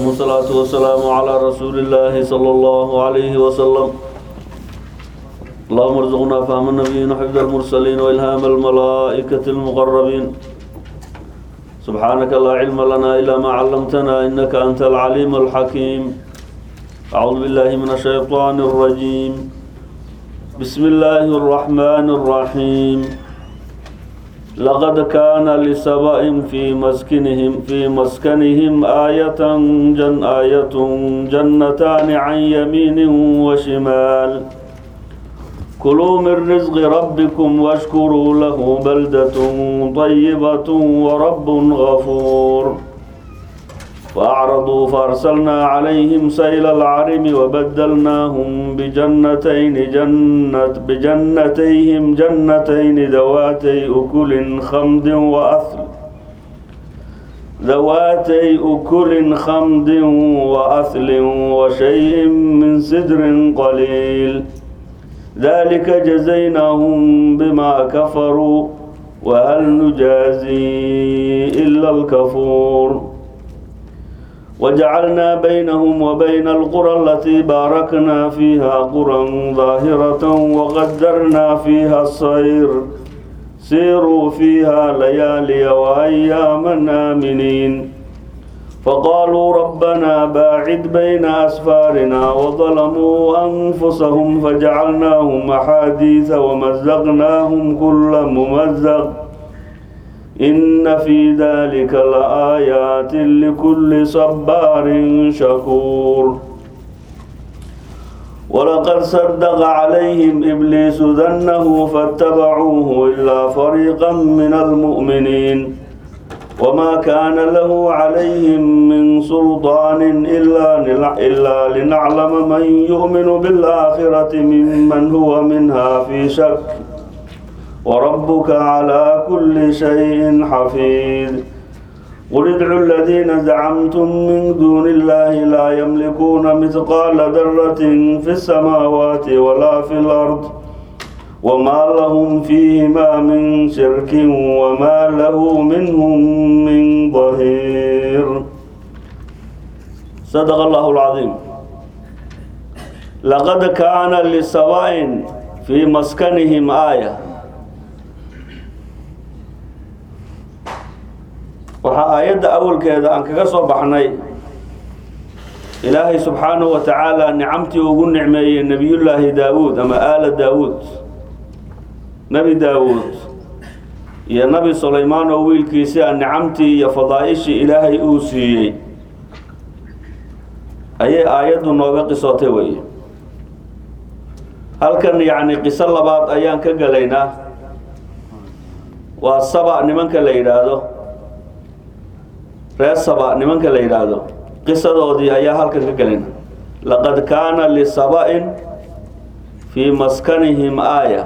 والصلاة والسلام على رسول الله صلى الله عليه وسلم اللهم ارزقنا فهم النبيين وحفظ المرسلين وإلهام الملائكة المقربين سبحانك لا علم لنا إلا ما علمتنا إنك أنت العليم الحكيم أعوذ بالله من الشيطان الرجيم بسم الله الرحمن الرحيم لقد كان لسبأ في مسكنهم في مسكنهم آية جن آية جنتان عن يمين وشمال كلوا من رزق ربكم واشكروا له بلدة طيبة ورب غفور فأعرضوا فأرسلنا عليهم سيل العرم وبدلناهم بجنتين جنة بجنتيهم جنتين ذواتي أكل خمد وأثل ذواتي أكل خمد وأثل وشيء من سدر قليل ذلك جزيناهم بما كفروا وهل نجازي إلا الكفور وجعلنا بينهم وبين القرى التي باركنا فيها قرى ظاهرة وقدرنا فيها الصير سيروا فيها ليالي وأياما آمنين فقالوا ربنا باعد بين أسفارنا وظلموا أنفسهم فجعلناهم أحاديث ومزقناهم كل ممزق إن في ذلك لآيات لكل صبار شكور ولقد صدق عليهم إبليس ذنه فاتبعوه إلا فريقا من المؤمنين وما كان له عليهم من سلطان إلا إلا لنعلم من يؤمن بالآخرة ممن هو منها في شك وربك على كل شيء حفيظ قل ادعوا الذين زعمتم من دون الله لا يملكون مثقال ذرة في السماوات ولا في الأرض وما لهم فيهما من شرك وما له منهم من ظهير صدق الله العظيم لقد كان لسواء في مسكنهم آية waxaa aayadda awalkeeda aan kaga soo baxnay ilaahay subxaanahu wa tacaala nicamtii ugu nicmeeyey nebiyullaahi daawuud ama aala daawuud nebi daawuud iyo nebi sulaymaan oo wiilkiisi a nicamtii iyo fadaa'ishii ilaahay uu siiyey ayay aayaddu nooga qisootay weye halkan yacni qiso labaad ayaan ka gelaynaa waa saba nimanka la yidhaahdo reer saba nimanka la yidhaahdo qisadoodii ayaa halkan ka gelin laqad kaana lisaba-in fii maskanihim aaya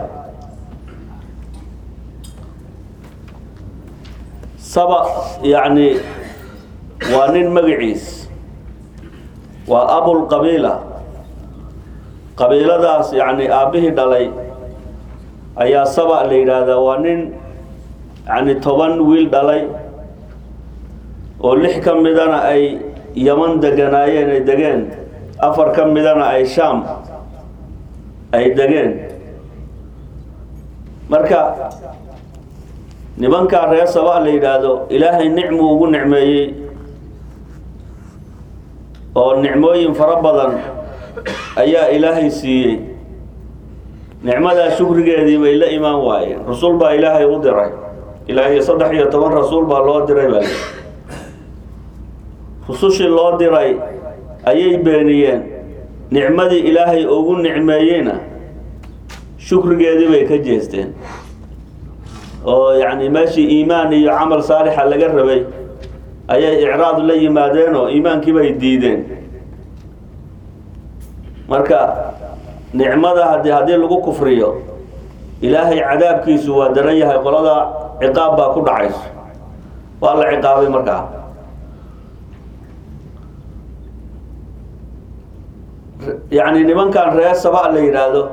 saba yacni waa nin magaciis waa abulqabiila qabiiladaas yacni aabbihii dhalay ayaa saba la yidhaahdaa waa nin yacni toban wiil dhalay oo lix ka midana ay yaman deganaayeen ay degeen afar ka midana ay shaam ay degeen marka nimankaa reer saba la yidhaahdo ilaahay nicmuu ugu nicmeeyey oo nicmooyin fara badan ayaa ilaahay siiyey nicmadaa shukrigeedii bay la imaan waayeen rasuul baa ilaahay u diray ilaahay saddex iyo toban rasuul baa loo diray baa rusushii loo diray ayay beeniyeen nicmadii ilaahay ugu nicmeeyeyna shukrigeedii bay ka jeesteen oo yacni meeshii iimaan iyo camal saalixa laga rabay ayay icraad la yimaadeen oo iimaankii bay diideen marka nicmada hadi haddii lagu kufriyo ilaahay cadaabkiisu waa daran yahay qolada ciqaab baa ku dhacayso waa la ciqaabay markaa yacni nimankan reer saba la yidhaahdo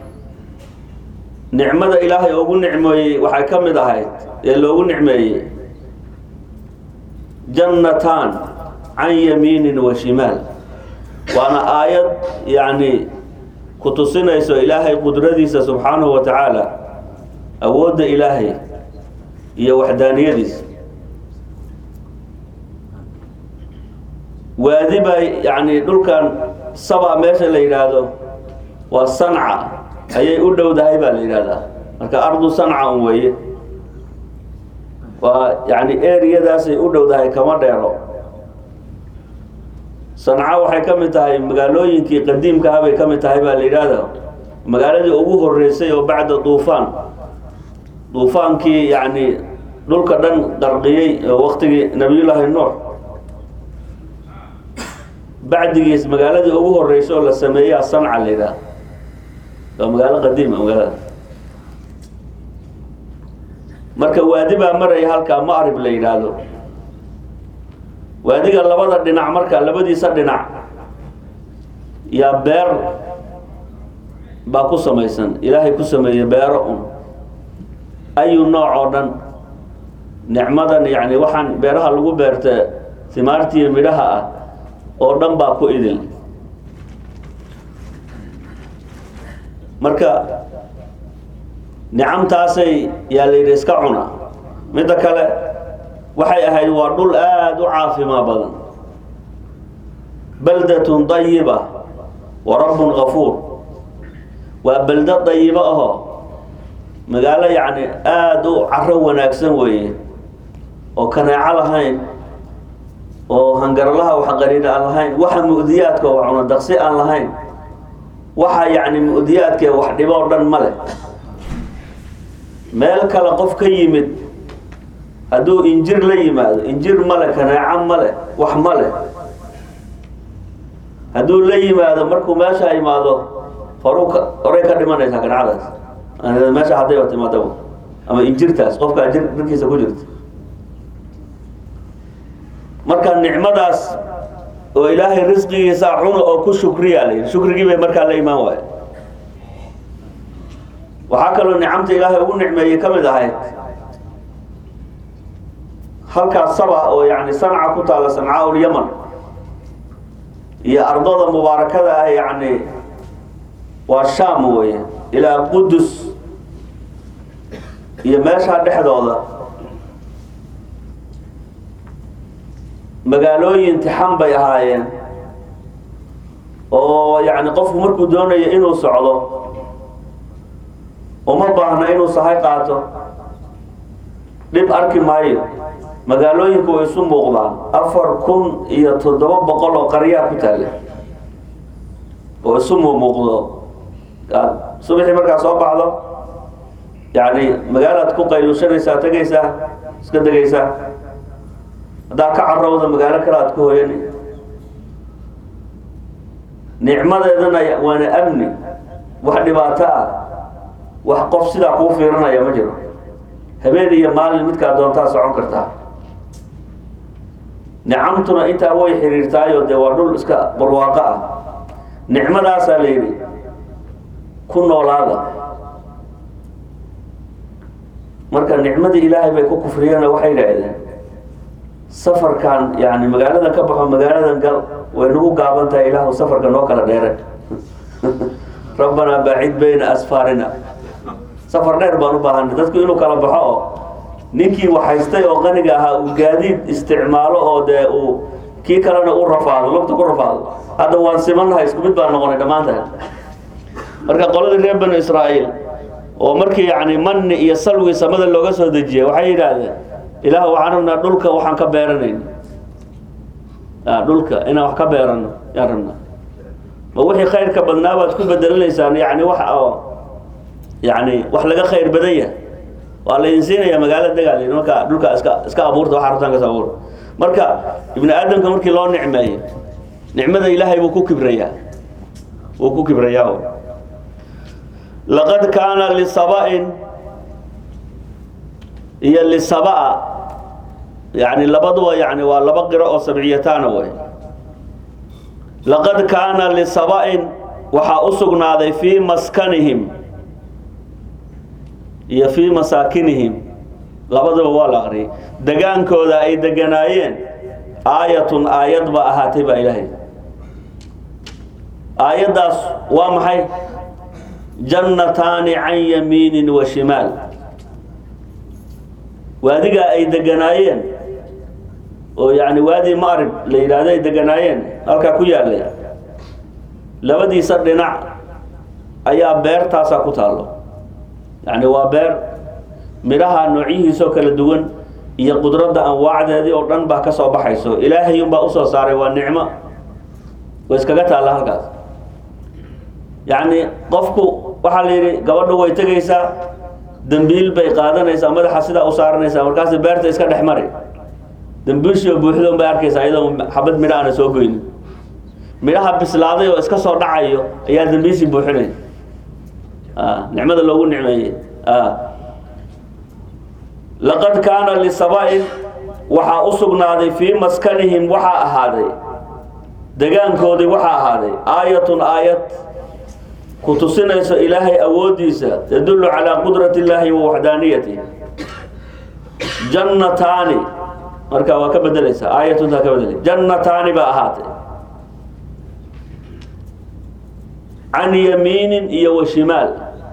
nicmada ilaahay ugu nicmeeyey waxay ka mid ahayd ee loogu nicmeeyey jannataan can yamiinin wa shimaal waana aayad yacni ku tusinayso ilaahay qudradiisa subxaanahu wa tacaala awoodda ilaahay iyo waxdaaniyadiisa waadi baa yacni dhulkan saba meesha la yidhaahdo waa sanca ayay u dhowdahay baa la yidhahdaa marka ardu sanca un weeye waa yacni eriyadaasay u dhowdahay kama dheero sanca waxay ka mid tahay magaalooyinkii qadiimkaha bay ka mid tahay baa la yidhaahda magaaladii ugu horeysay oo bacda duufaan duufaankii yacni dhulka dhan qarqiyey oo waktigii nabiyullaahi nuux bacdigiis magaaladii ugu horeysa oo la sameeyaa sanca la yidhaha waa magaalo qadiima magaalada marka waadi baa maraya halkaa maarib la yidhaahdo waadiga labada dhinac marka labadiisa dhinac yaa beer baa ku samaysan ilaahay ku sameeyey beero un ayu nooc oo dhan nicmadan yacni waxaan beeraha lagu beerta himaartiiyo midhaha ah oo dhan baa ku idil marka nicamtaasay yaa la yidhi iska cuna midda kale waxay ahayd waa dhul aada u caafimaa badan baldatun dayiba wa rabbun gafuur waa beldo dayibo ahoo magaalo yacni aada u caro wanaagsan weeye oo kaneeco lahayn oo hangarlaha wax qariina aan lahayn waxa mu'diyaadka wax cuna daqsi aan lahayn waxa yacni mu'diyaadka wax dhibo o dhan ma leh meel kale qof ka yimid hadduu injir la yimaado injir male kaneeco male wax ma leh hadduu la yimaado markuu meesha imaado horu ka horay ka dhimanaysaa kaneecadaas meesha hadday timaado ama injirtaas qofkaa jir jirkiisa ku jirta marka nicmadaas oo ilaahay risqigiisa cuna oo ku shukriyaa la yidhi shukrigii bay markaa la imaan waayo waxaa kaloo nicamta ilaahay ugu nicmeeyey ka mid ahayd halkaas saba oo yani sanca ku taalla sancaa ulyaman iyo ardada mubaarakada ah yani waa sham weye ilaa qudus iyo meeshaa dhexdooda magaalooyin tixan bay ahaayeen oo yani qofku markuu doonayo inuu socdo uma baahna inuu sahay qaato dhib arki maayo magaalooyinku way isu muuqdaan afar kun iyo toddoba boqol oo qaryaa ku taalla oo isu muuqdo aad subaxii markaa soo baxdo yani magaalaad ku qaylushanaysaa tegaysaa iska degaysaa haddaad ka carowda magaalo kale aad ku hoyani nicmadeedana waana amni wax dhibaato ah wax qof sidaa kuu fiirinaya ma jiro habeen iyo maalin midkaa doontaa socon kartaa nicamtuna intaa way xiriirtaayo dee waa dhul iska barwaaqo ah nicmadaasaa la yidhi ku noolaada marka nicmadii ilaahay bay ku kufriyeen oo waxay idhaahdeen safarkan yani magaaladan ka baxo magaaladan gal way nagu gaaban tahay ilaahu safarka noo kala dheere rabbanaa baacid bayna asfaarina safar dheer baan u baahanay dadku inuu kala baxo oo ninkii waxhaystay oo qaniga ahaa uu gaadiid isticmaalo oo dee uu kii kalena u rafaado lugta ku rafaado hadda waan simannahay isku mid baan noqonay dhammaantahay marka qoladii reer banu israa'iil oo markii yani manni iyo salwi samada looga soo dejiyay waxay yidhaahdeen ilaah waxaan rabnaa dhulka waxaan ka beeranayn dhulka inaan wax ka beerano yaan rabnaa ma wixii khayrka badnaa baad ku bedelanaysaan yani wax oo yani wax laga khayr badan yahay waa laydin siinayaa magaalo degaal marka dhulka iska iska abuurta waxa rabtaan kas abuur marka ibni aadamka markii loo nicmeeyo nicmada ilaahay buu ku kibrayaa wuu ku kibrayaa laqad kaana lisaba'in iyo lisabaa yani labaduba yani waa laba qiro oo sabciyataana way laqad kaana lisaba'in waxaa u sugnaaday fii maskanihim iyo fii masaakinihim labaduba waa la aqriyay degaankooda ay deganaayeen aayatun aayad ba ahaatay baa ilaahay aayaddaas waa maxay jannataani can yamiinin wa shimaal waadigaa ay deganaayeen oo yacni waadi maarib la yidhaahdo ay deganaayeen halkaa ku yaallay labadiisa dhinac ayaa beertaasaa ku taallo yacni waa beer midhaha noocyihiisoo kala duwan iyo qudradda anwaacdeedii oo dhan baa ka soo baxayso ilaahay unbaa usoo saaray waa nicmo way iskaga taalla halkaas yacni qofku waxaa la yidhi gabadhu way tegaysaa dembiil bay qaadanaysaa madaxa sidaa u saaranaysaa markaas beerta iska dhex mari dembiilshio buuxdoon bay arkaysaa iyadoo xabad midha aana soo goynin midhaha bislaaday oo iska soo dhacayo ayaa dembiishii buuxinay nicmada loogu nicmeeyey laqad kaana lisaba-in waxaa u sugnaaday fii maskanihim waxaa ahaaday degaankoodii waxaa ahaaday aayatun aayad ku tusinayso ilaahay awooddiisa tadullu calaa qudrati illaahi wa waxdaaniyati jannataani marka waa ka bedelaysaa aayatuntaa ka bedelay jannataani baa ahaatay can yamiinin iyo wa shimaal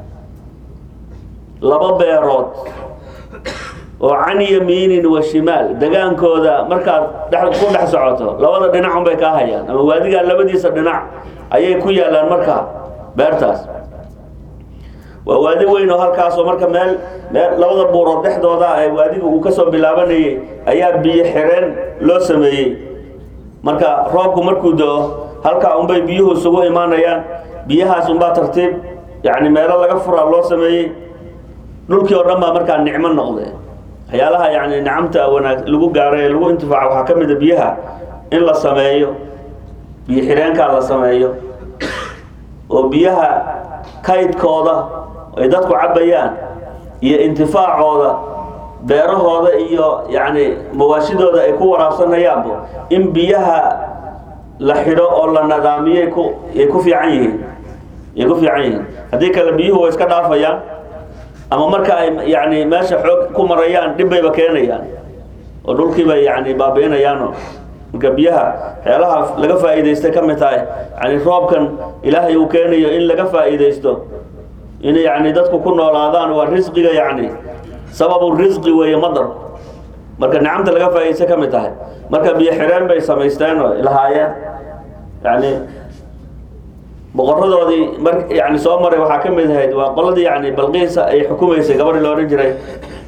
laba beerood oo can yamiinin wa shimaal degaankooda markaad dhex ku dhex socoto labada dhinac unbay kaa hayaan ama waadigaa labadiisa dhinac ayay ku yaalaan markaa beertaas waa waadi weyn oo halkaasoo marka meel meel labada buurood dhexdooda ee waadiga uu kasoo bilaabanayay ayaa biyo xireen loo sameeyey marka roobku markuu do-o halkaa unbay biyuhu isugu imaanayaan biyahaas unbaa tartiib yacni meelo laga furaa loo sameeyey dhulkii oo dhan baa markaa nicmo noqde waxyaalaha yacni nicamta wanaag lagu gaaro ee lagu intifaaco waxaa ka mid a biyaha in la sameeyo biyo xireenkaa la sameeyo oo biyaha kaydkooda ay dadku cabbayaan iyo intifaacooda beerahooda iyo yacni mawaashidooda ay ku waraabsanayaanba in biyaha la xidho oo la nadaamiyay ku ay ku fiican yihiin ay ku fiican yihiin haddii kale biyuhu way iska dhaafayaan ama marka ay yacni meesha xoog ku marayaan dhib bayba keenayaan oo dhulkii bay yacni baabi'inayaanoo marka biyaha waxyaalaha laga faa'iidaystay ka mid tahay yani roobkan ilaahay uu keenayo in laga faa'iidaysto in yacni dadku ku noolaadaan waa risqiga yacni sababu risqi weeye madar marka nicamta laga faa'idaystay ka mid tahay marka biyo xireen bay samaysteen oo lahaayeen yani boqoradoodii mar yani soo maray waxaa ka mid ahayd waa qoladii yani balqiisa ay xukumaysay gabadhii la odhan jiray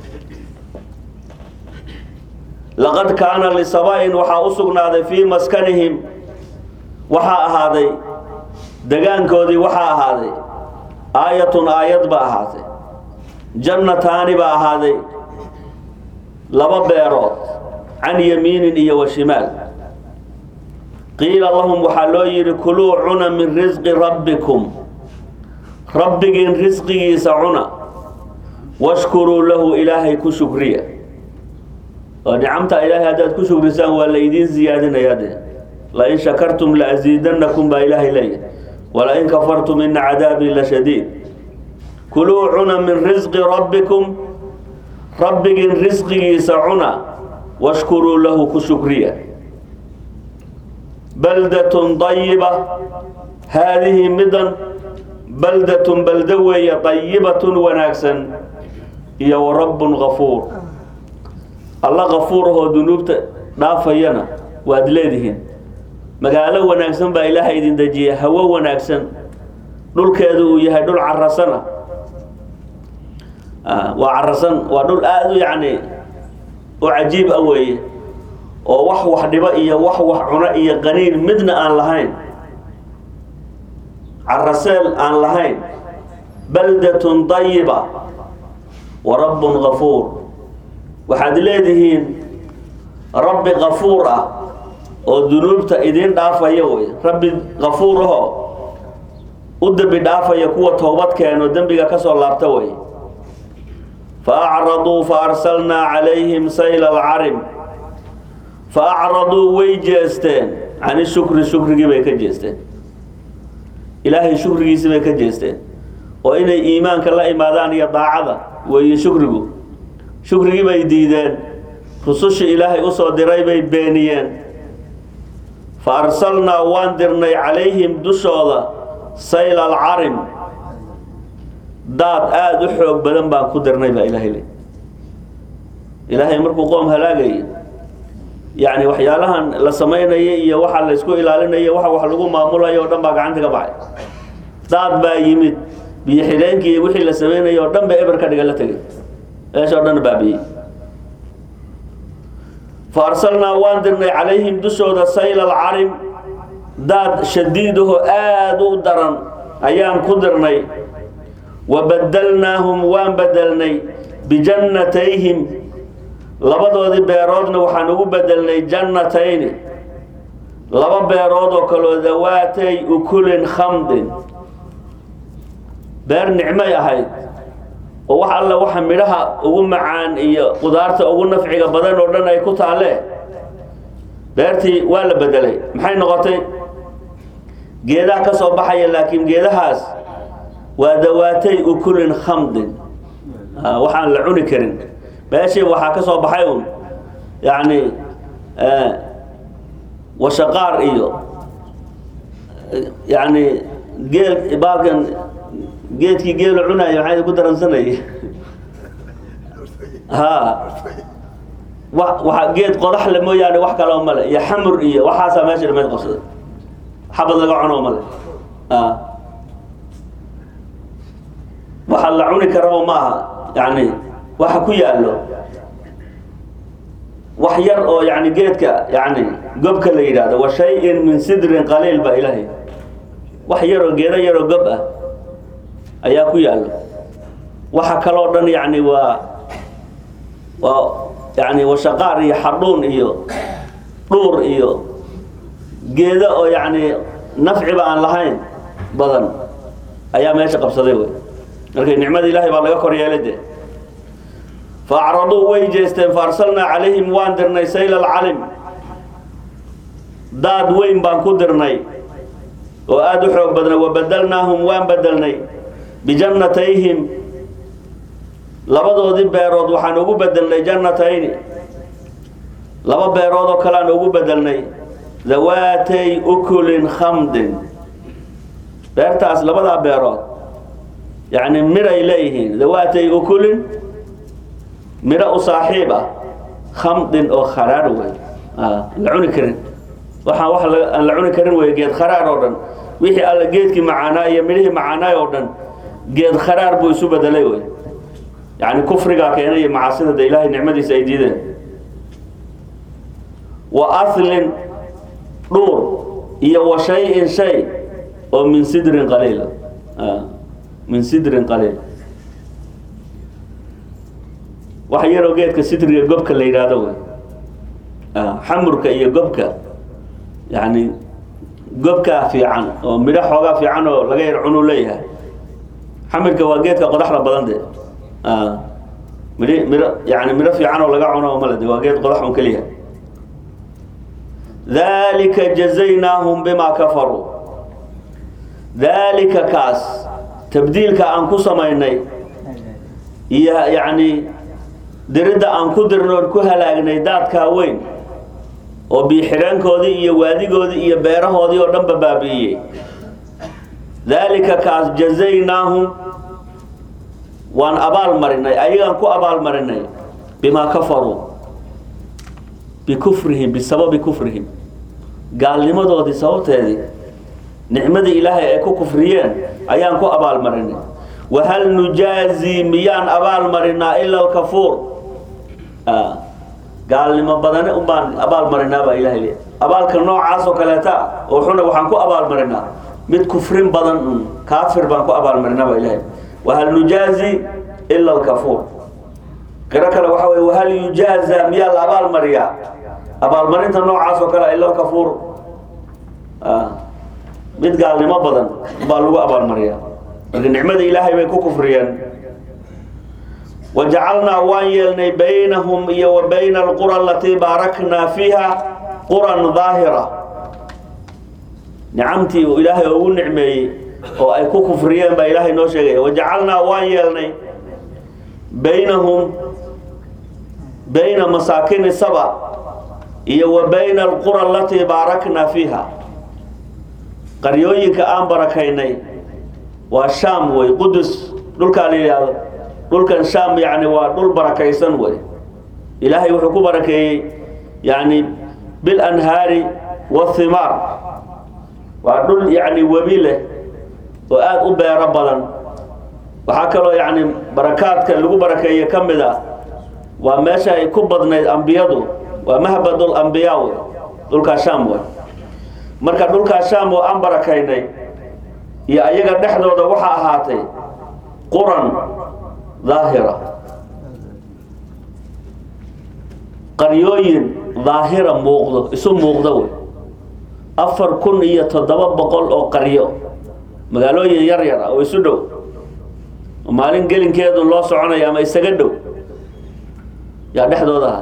laqad kaana lisaba-in waxaa u sugnaaday fii maskanihim waxaa ahaaday degaankoodii waxaa ahaaday aayatun aayad ba ahaatay jannataani baa ahaaday laba beerood can yamiinin iyo wa shimaal qiila lahum waxaa loo yidhi kuluu cuna min risqi rabbikum rabbigiin risqigiisa cuna washkuruu lahu ilaahay ku shukriya oo nicamta ilaahay haddaad ku shukrisaan waa laydiin ziyaadinayaa dee lain shakartum laasiidanakum baa ilaahay leeyahy walain kafartum ina cadaabii la shadiid kuluu cuna min risqi rabbikum rabbigiin risqigiisa cuna washkuruu lahu ku shukriya baldatun dayiba haadihi midan baldatun baldo weeye dayibatun wanaagsan iyo wa rabbun gafuur alla kafuur ahoo dunuubta dhaafayana waad leedihiin magaalo wanaagsan baa ilaaha idin dejiya hawo wanaagsan dhulkeedu uu yahay dhul carasana waa carasan waa dhul aada u yacni u cajiib ah weeye oo wax wax dhibo iyo wax wax cuno iyo qaniin midna aan lahayn caraseel aan lahayn baldatun dayiba wa rabbun gafuur waxaad leedihiin rabbi kafuur ah oo dunuubta idiin dhaafaya wey rabbi kafuur ahoo u dembi dhaafaya kuwa toobad keeno dembiga ka soo laabta wey fa acraduu fa arsalnaa calayhim sayla alcarim fa acraduu way jeesteen cani shukri shukrigii bay ka jeesteen ilaahay shukrigiisii bay ka jeesteen oo inay iimaanka la imaadaan iyo daacada weeye shukrigu shukrigii bay diideen rusushii ilaahay usoo diray bay beeniyeen fa arsalnaa waan dirnay calayhim dushooda sayl alcarim daad aada u xoog badan baan ku dirnay baa ilaahay le ilaahay markuu qoom halaagayo yacni waxyaalahan la samaynayo iyo waxa la isku ilaalinayo waxa wax lagu maamulayo o dhan baa gacanta ka baxay daad baa yimid biyo xidheenkii iyo wixii la samaynayo oo dhan ba eber ka dhiga la tegay meesha o dhan baabiyey fa arsalnaa waan dirnay calayhim dushooda sayl alcarim daad shadiidaho aada u daran ayaan ku dirnay wa badalnaahum waan bedelnay bijannatayhim labadoodii beeroodna waxaan ugu bedelnay jannatayni laba beerood oo kaloo dawaatay ukulin khamdin beer nicmay ahayd oo wax alla waxa midhaha ugu macaan iyo qudaarta ugu nafciga badan oo dhan ay ku taalle beertii waa la bedelay maxay noqotay geedaha ka soo baxaya laakiin geedahaas waa dawaatay ukulin khamdin waxaan la cuni karin meeshii waxaa ka soo baxay un yacni washaqaar iyo yacni geel baalkan geedkii geelu cunayo maxay ku daransanayay ha wa waa geed qodax le mooyaane wax kaloo male iyo xamur iyo waxaasaa meesha dhameyd qabsaday xabad laga cuno male a waxa la cuni karaba ma aha yani waxa ku yaallo wax yar oo yani geedka yani gobka la yidhahdo wa shay-in min sidrin qaliil ba ilaahay wax yaroo geedo yaroo gob ah ayaa ku yaallo waxa kaloo dhan yani waa waa yani washaqaar iyo xadhuun iyo dhuur iyo geedo oo yani nafciba aan lahayn badan ayaa meesha qabsaday wey markay nicmada ilaahay baa laga kor yeelay de fa acraduu way jeesteen fa arsalnaa calayhim waan dirnay sayl alcalim daad weyn baan ku dirnay oo aada u xoog badnay wa badalnaahum waan bedelnay bijannatayhim labadoodii beerood waxaan ugu bedelnay jannatayni laba beerood oo kale aan ugu bedelnay dawaatay ukulin khamdin beertaas labadaa beerood yacni midhay leeyihiin dawaatay ukulin midho u saaxiib ah khamdin oo kharaar wey la cuni karin waxaan wax aan la cuni karin wey geed kharaar oo dhan wixii alla geedkii macaanaa iyo midhihii macaanaay oo dhan geed kharaar buu isu bedelay wey yacni kufrigaa keenay iyo macaasida de ilaahay nicmadiisa ay diideen wa aslin dhuur iyo wa shay-in shay oo min sidrin qaliila min sidrin qaliil wax yaroo geedka sidriga gobka la yidhaahdo wey xamurka iyo gobka yani gobkaa fiican oo midho xoogaa fiican oo laga yar cunuu leeyahay xamurka waa geedka qodaxda badan de midh midho yani midho fiican oo laga cuno male de waa geed qodax un keliya dalika jazaynaahum bimaa kafaruu dalika kaas tabdiilka aan ku samaynay iyo yacni diridda aan ku dirnoon ku halaagnay daadkaa weyn oo biixidhaankoodii iyo waadigoodii iyo beerahoodii oo dhanba baabi'iyey daalika kaas jazaynaahum waan abaal marinay ayagaan ku abaal marinay bimaa kafaruu bikufrihim bisababi kufrihim gaalnimadoodii sababteedii nicmadii ilaahay ay ku kufriyeen ayaan ku abaalmarinay wahal nujaazii miyaan abaal marinaa ila alkafuur gaalnimo badane unbaan abaal marinaa baa ilahay le abaalka noocaas oo kaleeta oo xuna waxaan ku abaal marinaa mid kufrin badan un kaafir baan ku abaal marinaa baa ilahay wahal nujaazi ila alkafuur qiro kale waxa wey wahal yujaaza miyaa la abaal mariyaa abaalmarinta noocaas oo kale ila alkafuur mid gaalnimo badan baa lagu abaalmariyaa marka nicmada ilaahay bay ku kufriyeen wajacalnaa waan yeelnay baynahum iyo wa bayna alqura alatii baaraknaa fiiha quran daahira nicamtii uu ilaahay ugu nicmeeyey oo ay ku kufriyeen baa ilaahay noo sheegaya wajacalnaa waan yeelnay baynahum bayna masaakini saba iyo wa bayna alqura alatii baaraknaa fiiha qaryooyinka aan barakaynay waa shaam wey qudus dhulkaa la yidhaahdo dhulkan shaam yani waa dhul barakaysan wey ilaahay wuxuu ku barakeeyey yani bilanhaari wathimaar waa dhul yani webi leh oo aada u beero badan waxaa kaloo yani barakaadka lagu barakeeye ka mid a waa meesha ay ku badnayd ambiyadu waa mahbadul ambiyaa wey dhulkaa shaam wey marka dhulkaa shaam oo aan barakaynay iyo ayaga dhexdooda waxaa ahaatay quran daahira qaryooyin daahira muuqdo isu muuqdo wey afar kun iyo toddoba boqol oo qaryo magaalooyin yar yar ah oo isu dhow oo maalin gelinkeedu loo soconayo ama isaga dhow yaa dhexdooda aha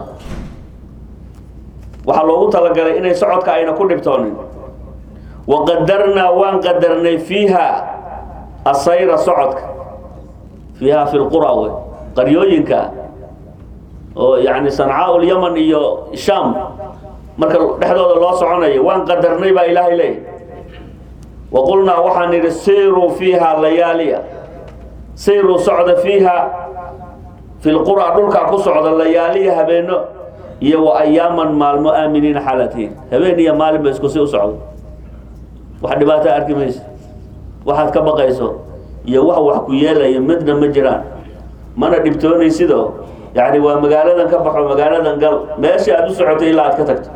waxaa loogu talagalay inay socodka ayna ku dhibtoonin waqadarnaa waan qadarnay fiiha asayra socodka fiiha fi lqura wey qaryooyinka oo yani sancaau lyaman iyo sham marka dhexdooda loo soconayo waan qadarnay baa ilaahay leeyahy waqulnaa waxaan idhi siiruu fiiha layaaliya siiruu socda fiiha fi lqura dhulkaa ku socda layaaliya habeeno iyo wa ayaaman maalmo aaminiina xaalatihiin habeen iyo maalin ba isku si u socdo wax dhibaato arki mayso waxaad ka baqayso iyo wax wax ku yeelayo midna ma jiraan mana dhibtoonaysidoo yani waa magaaladan ka baxo magaaladan gal meeshii aada u socotay ilaa aad ka tagto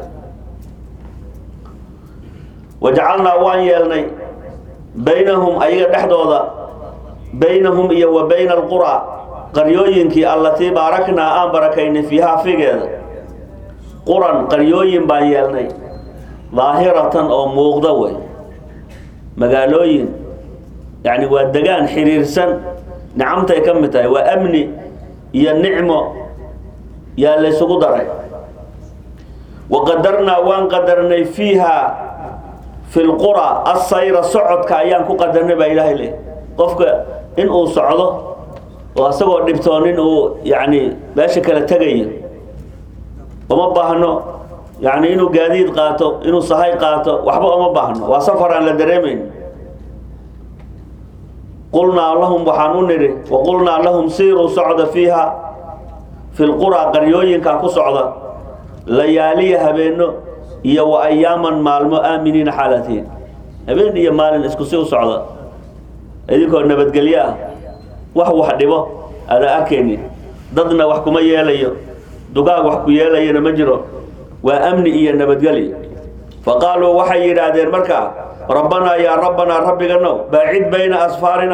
wajacalnaa waan yeelnay baynahum ayaga dhexdooda baynahum iyo wa bayna alqura qaryooyinkii allatii baaraknaa aan barakaynay fiihaa figeeda quran qaryooyin baan yeelnay daahiratan oo muuqda wey magaalooyin yani waa degaan xiriirsan nicamtay ka mid tahay waa amni iyo nicmo yaa laysugu daray waqadarnaa waan qadarnay fiiha fi lqura asayra socodka ayaan ku qadarnay baa ilaahay le qofka in uu socdo oo asagoo dhibtoonin uu yani meesha kala tegayo uma baahno yani inuu gaadiid qaato inuu sahay qaato waxba uma baahno waa safar aan la dareemayn qulnaa lahum waxaan u nidhi waqulnaa lahum siiruu socda fiiha fi lqura qaryooyinkaa ku socda layaaliya habeeno iyo wa ayaaman maalmo aaminiina xaalatiin habeen iyo maalin isku si u socda idinkoo nabadgelyo ah wax wax dhibo aada arkaynin dadna wax kuma yeelayo dugaag wax ku yeelayana ma jiro waa amni iyo nabadgelyo faqaaluu waxay yidhaahdeen markaa rabbanaa yaa rabbanaa rabbiganow baacid bayna asfaarina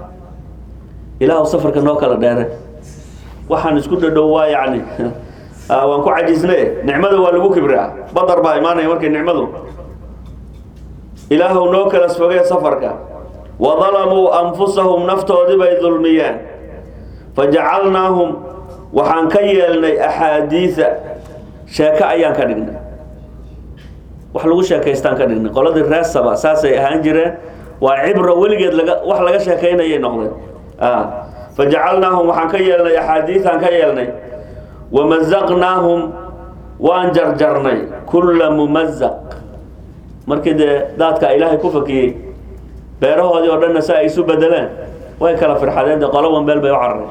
ilaahu safarka noo kala dheere waxaan isku dhadhow waa yacni waan ku cajisne nicmada waa lagu kibraa badar baa imaanaya markay nicmadu ilaahu noo kala fogee safarka wadalamuu anfusahum naftoodii bay dulmiyeen fajacalnaahum waxaan ka yeelnay axaadiisa sheeko ayaan ka dhignay wax lagu sheekaystaan ka dhignay qoladii reesaba saasay ahaan jireen waa cibro weligeed laga wax laga sheekaynayay noqdeen fajacalnaahum waxaan ka yeelnay axaadiisaan ka yeelnay wamazaqnaahum waan jarjarnay kulla mumazaq markii dee daadka ilaahay ku fakiyey beerahoodii oo dhanna si ay isu bedeleen way kala firxadeen dee qolo wanbeel bay u carareen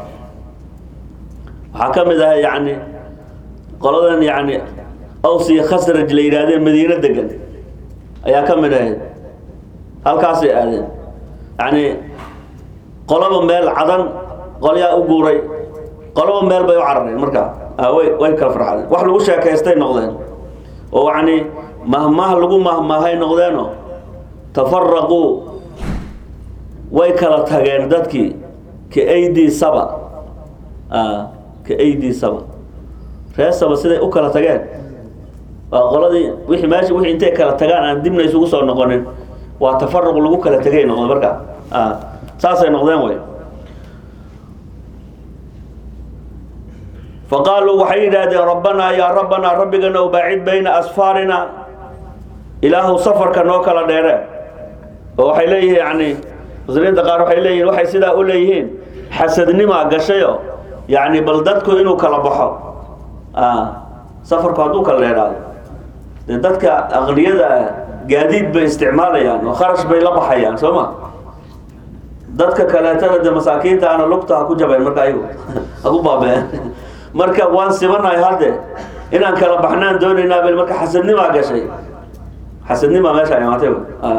waxaa ka mid ahay yacni qoladan yacni aws iyo khasraj la yidhaahdeen madiino degan ayaa ka mid ahayd halkaasay aadeen yacni qoloba meel cadan qolyaa u guuray qoloba meel bay u carareen markaa way way kala farxadeen wax lagu sheekaystay noqdeen oo yacni mahmaah lagu mahmaahay noqdeenoo tafaraquu way kala tageen dadkii ka aydii saba ka aydii saba reer saba siday u kala tageen waa qoladii wixii meesha wixii intay kala tagaan aan dibna isugu soo noqonin waa tafaruq lagu kala tegay noqday markaa saasay noqdeen way faqaaluu waxay yidhaahdeen rabbanaa yaa rabbanaa rabbigana baacid bayna asfaarina ilaahu safarka noo kala dheere oo waxay leeyihiin yani muslimiinta qaar waxay leeyihin waxay sidaa u leeyihiin xasadnimaa gashayo yacni bal dadku inuu kala baxo safarku hadduu kala dheeraado dee dadka aqniyada ah gaadiid bay isticmaalayaan oo kharash bay la baxayaan soo ma dadka kaleetana de masaakiinta ana lugta ha ku jabayn marka ayagu ha ku baabeen marka waan sibanahay hadde inaan kala baxnaan doonaynaa bel marka xasadnimaa gashay xasadnimaa meesha imaatay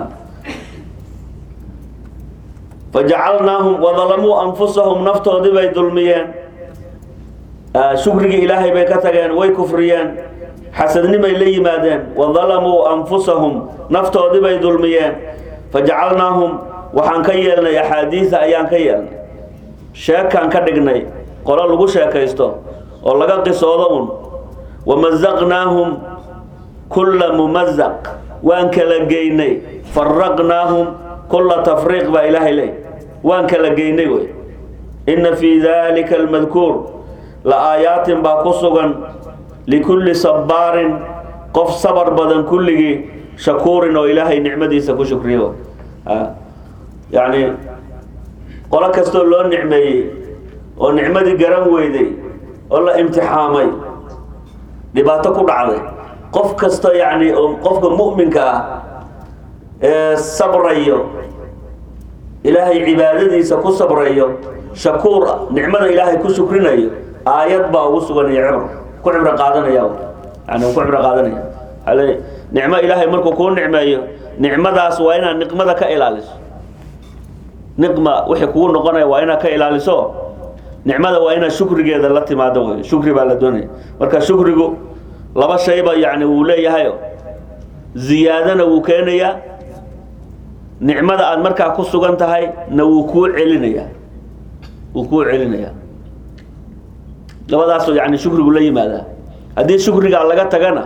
fajacalnaahum wadalamuu anfusahum naftoodii bay dulmiyeen shukrigii ilaahay bay ka tageen way kufriyeen xasadnimay la yimaadeen wadalamuu anfusahum naftoodii bay dulmiyeen fajacalnaahum waxaan ka yeelnay axaadiida ayaan ka yeelnay sheekaan ka dhignay qolo lagu sheekaysto oo laga qisoodo un wamazaqnaahum kulla mumazaq waan kala geynay faraqnaahum kulla tafriiq baa ilaahay leey waan kala geynay wey inna fii dalika almadkuur la aayaatin baa ku sugan likulli sabbaarin qof sabar badan kulligii shakuurin oo ilaahay nicmadiisa ku shukriyo yacni qolo kastoo loo nicmeeyey oo nicmadii garan weyday oo la imtixaamay dhibaato ku dhacday qof kasta yacni oo qofka mu'minka ah ee sabrayo ilaahay cibaadadiisa ku sabrayo shakuur nicmada ilaahay ku shukrinayo aayad baa ugu sugan iyo cibr ku cibro qaadanaya yani ku cibro qaadanaya ale nicmo ilaahay markuu kuu nicmeeyo nicmadaas waa inaad niqmada ka ilaaliso niqma wixii kugu noqonaya waa inaad ka ilaaliso nicmada waa inaad shukrigeeda la timaado wey shukri baa la doonaya marka shukrigu laba shayba yani wuu leeyahayo ziyaadana wuu keenayaa nicmada aada markaa ku sugan tahay na wuu kuu celinayaa wuu kuu celinayaa labadaasoo yani shukrigu la yimaadaa haddii shukrigaa laga tagana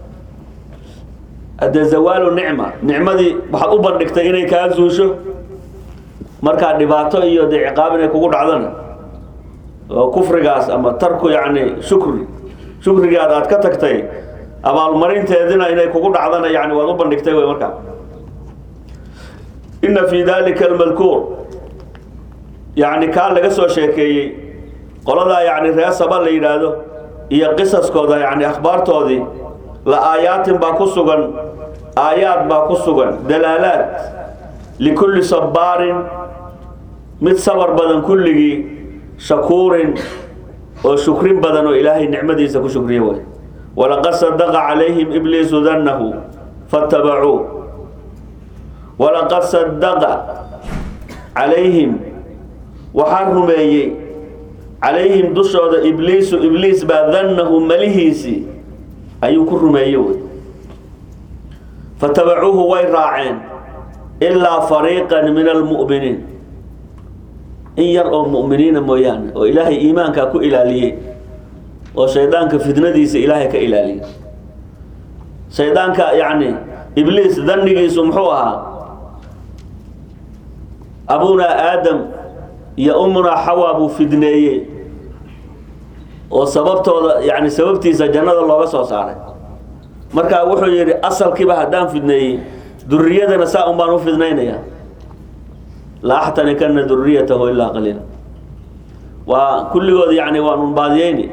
haddee zawaalu nicma nicmadii waxaad u bandhigtay inay kaa zuusho markaa dhibaato iyo dee ciqaab inay kugu dhacdana oo kufrigaas ama tarku yacni shukri shukrigaad aad ka tagtay abaalmarinteedina inay kugu dhacdana yani waad u bandhigtay wey markaa inna fii dalika almadkuur yacni kaa laga soo sheekeeyey qoladaa yacni ree saba la yidhaahdo iyo qisaskooda yacni akhbaartoodii la aayaatin baa ku sugan aayaad baa ku sugan dalaalaad likulli sabbaarin mid sabar badan kulligii shakuurin oo shukrin badan oo ilaahay nicmadiisa ku shukriya way walaqad sadaqa calayhim ibliisu dannahu fatabacuu walaqad sadaqa calayhim waxaa rumeeyey calayhim dushooda ibliisu ibliis baa dannahu malihiisii ayuu ku rumeeyey wey fatabacuuhu way raaceen ilaa fariiqan min almu'miniin in yar oo mu'miniina mooyaane oo ilaahay iimaankaa ku ilaaliyey oo shaydaanka fitnadiisa ilaahay ka ilaaliyey shaydaanka yacni ibliis dannigiisu muxuu ahaa abunaa aadam iyo umunaa xawaa buu fidneeyey oo sababtooda yani sababtiisa jannada looga soo saaray markaa wuxuu yidhi asalkiiba haddaan fidneeyey duriyadana saa un baan u fidnaynaya la axtanikana duriyatahu ilaa qaliila waa kulligood yani waan un baadiyeyni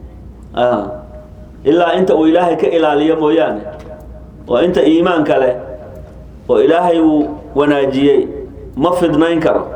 ilaa inta uu ilaahay ka ilaaliyo mooyaane oo inta iimaanka leh oo ilaahay uu wanaajiyey ma fidnayn karo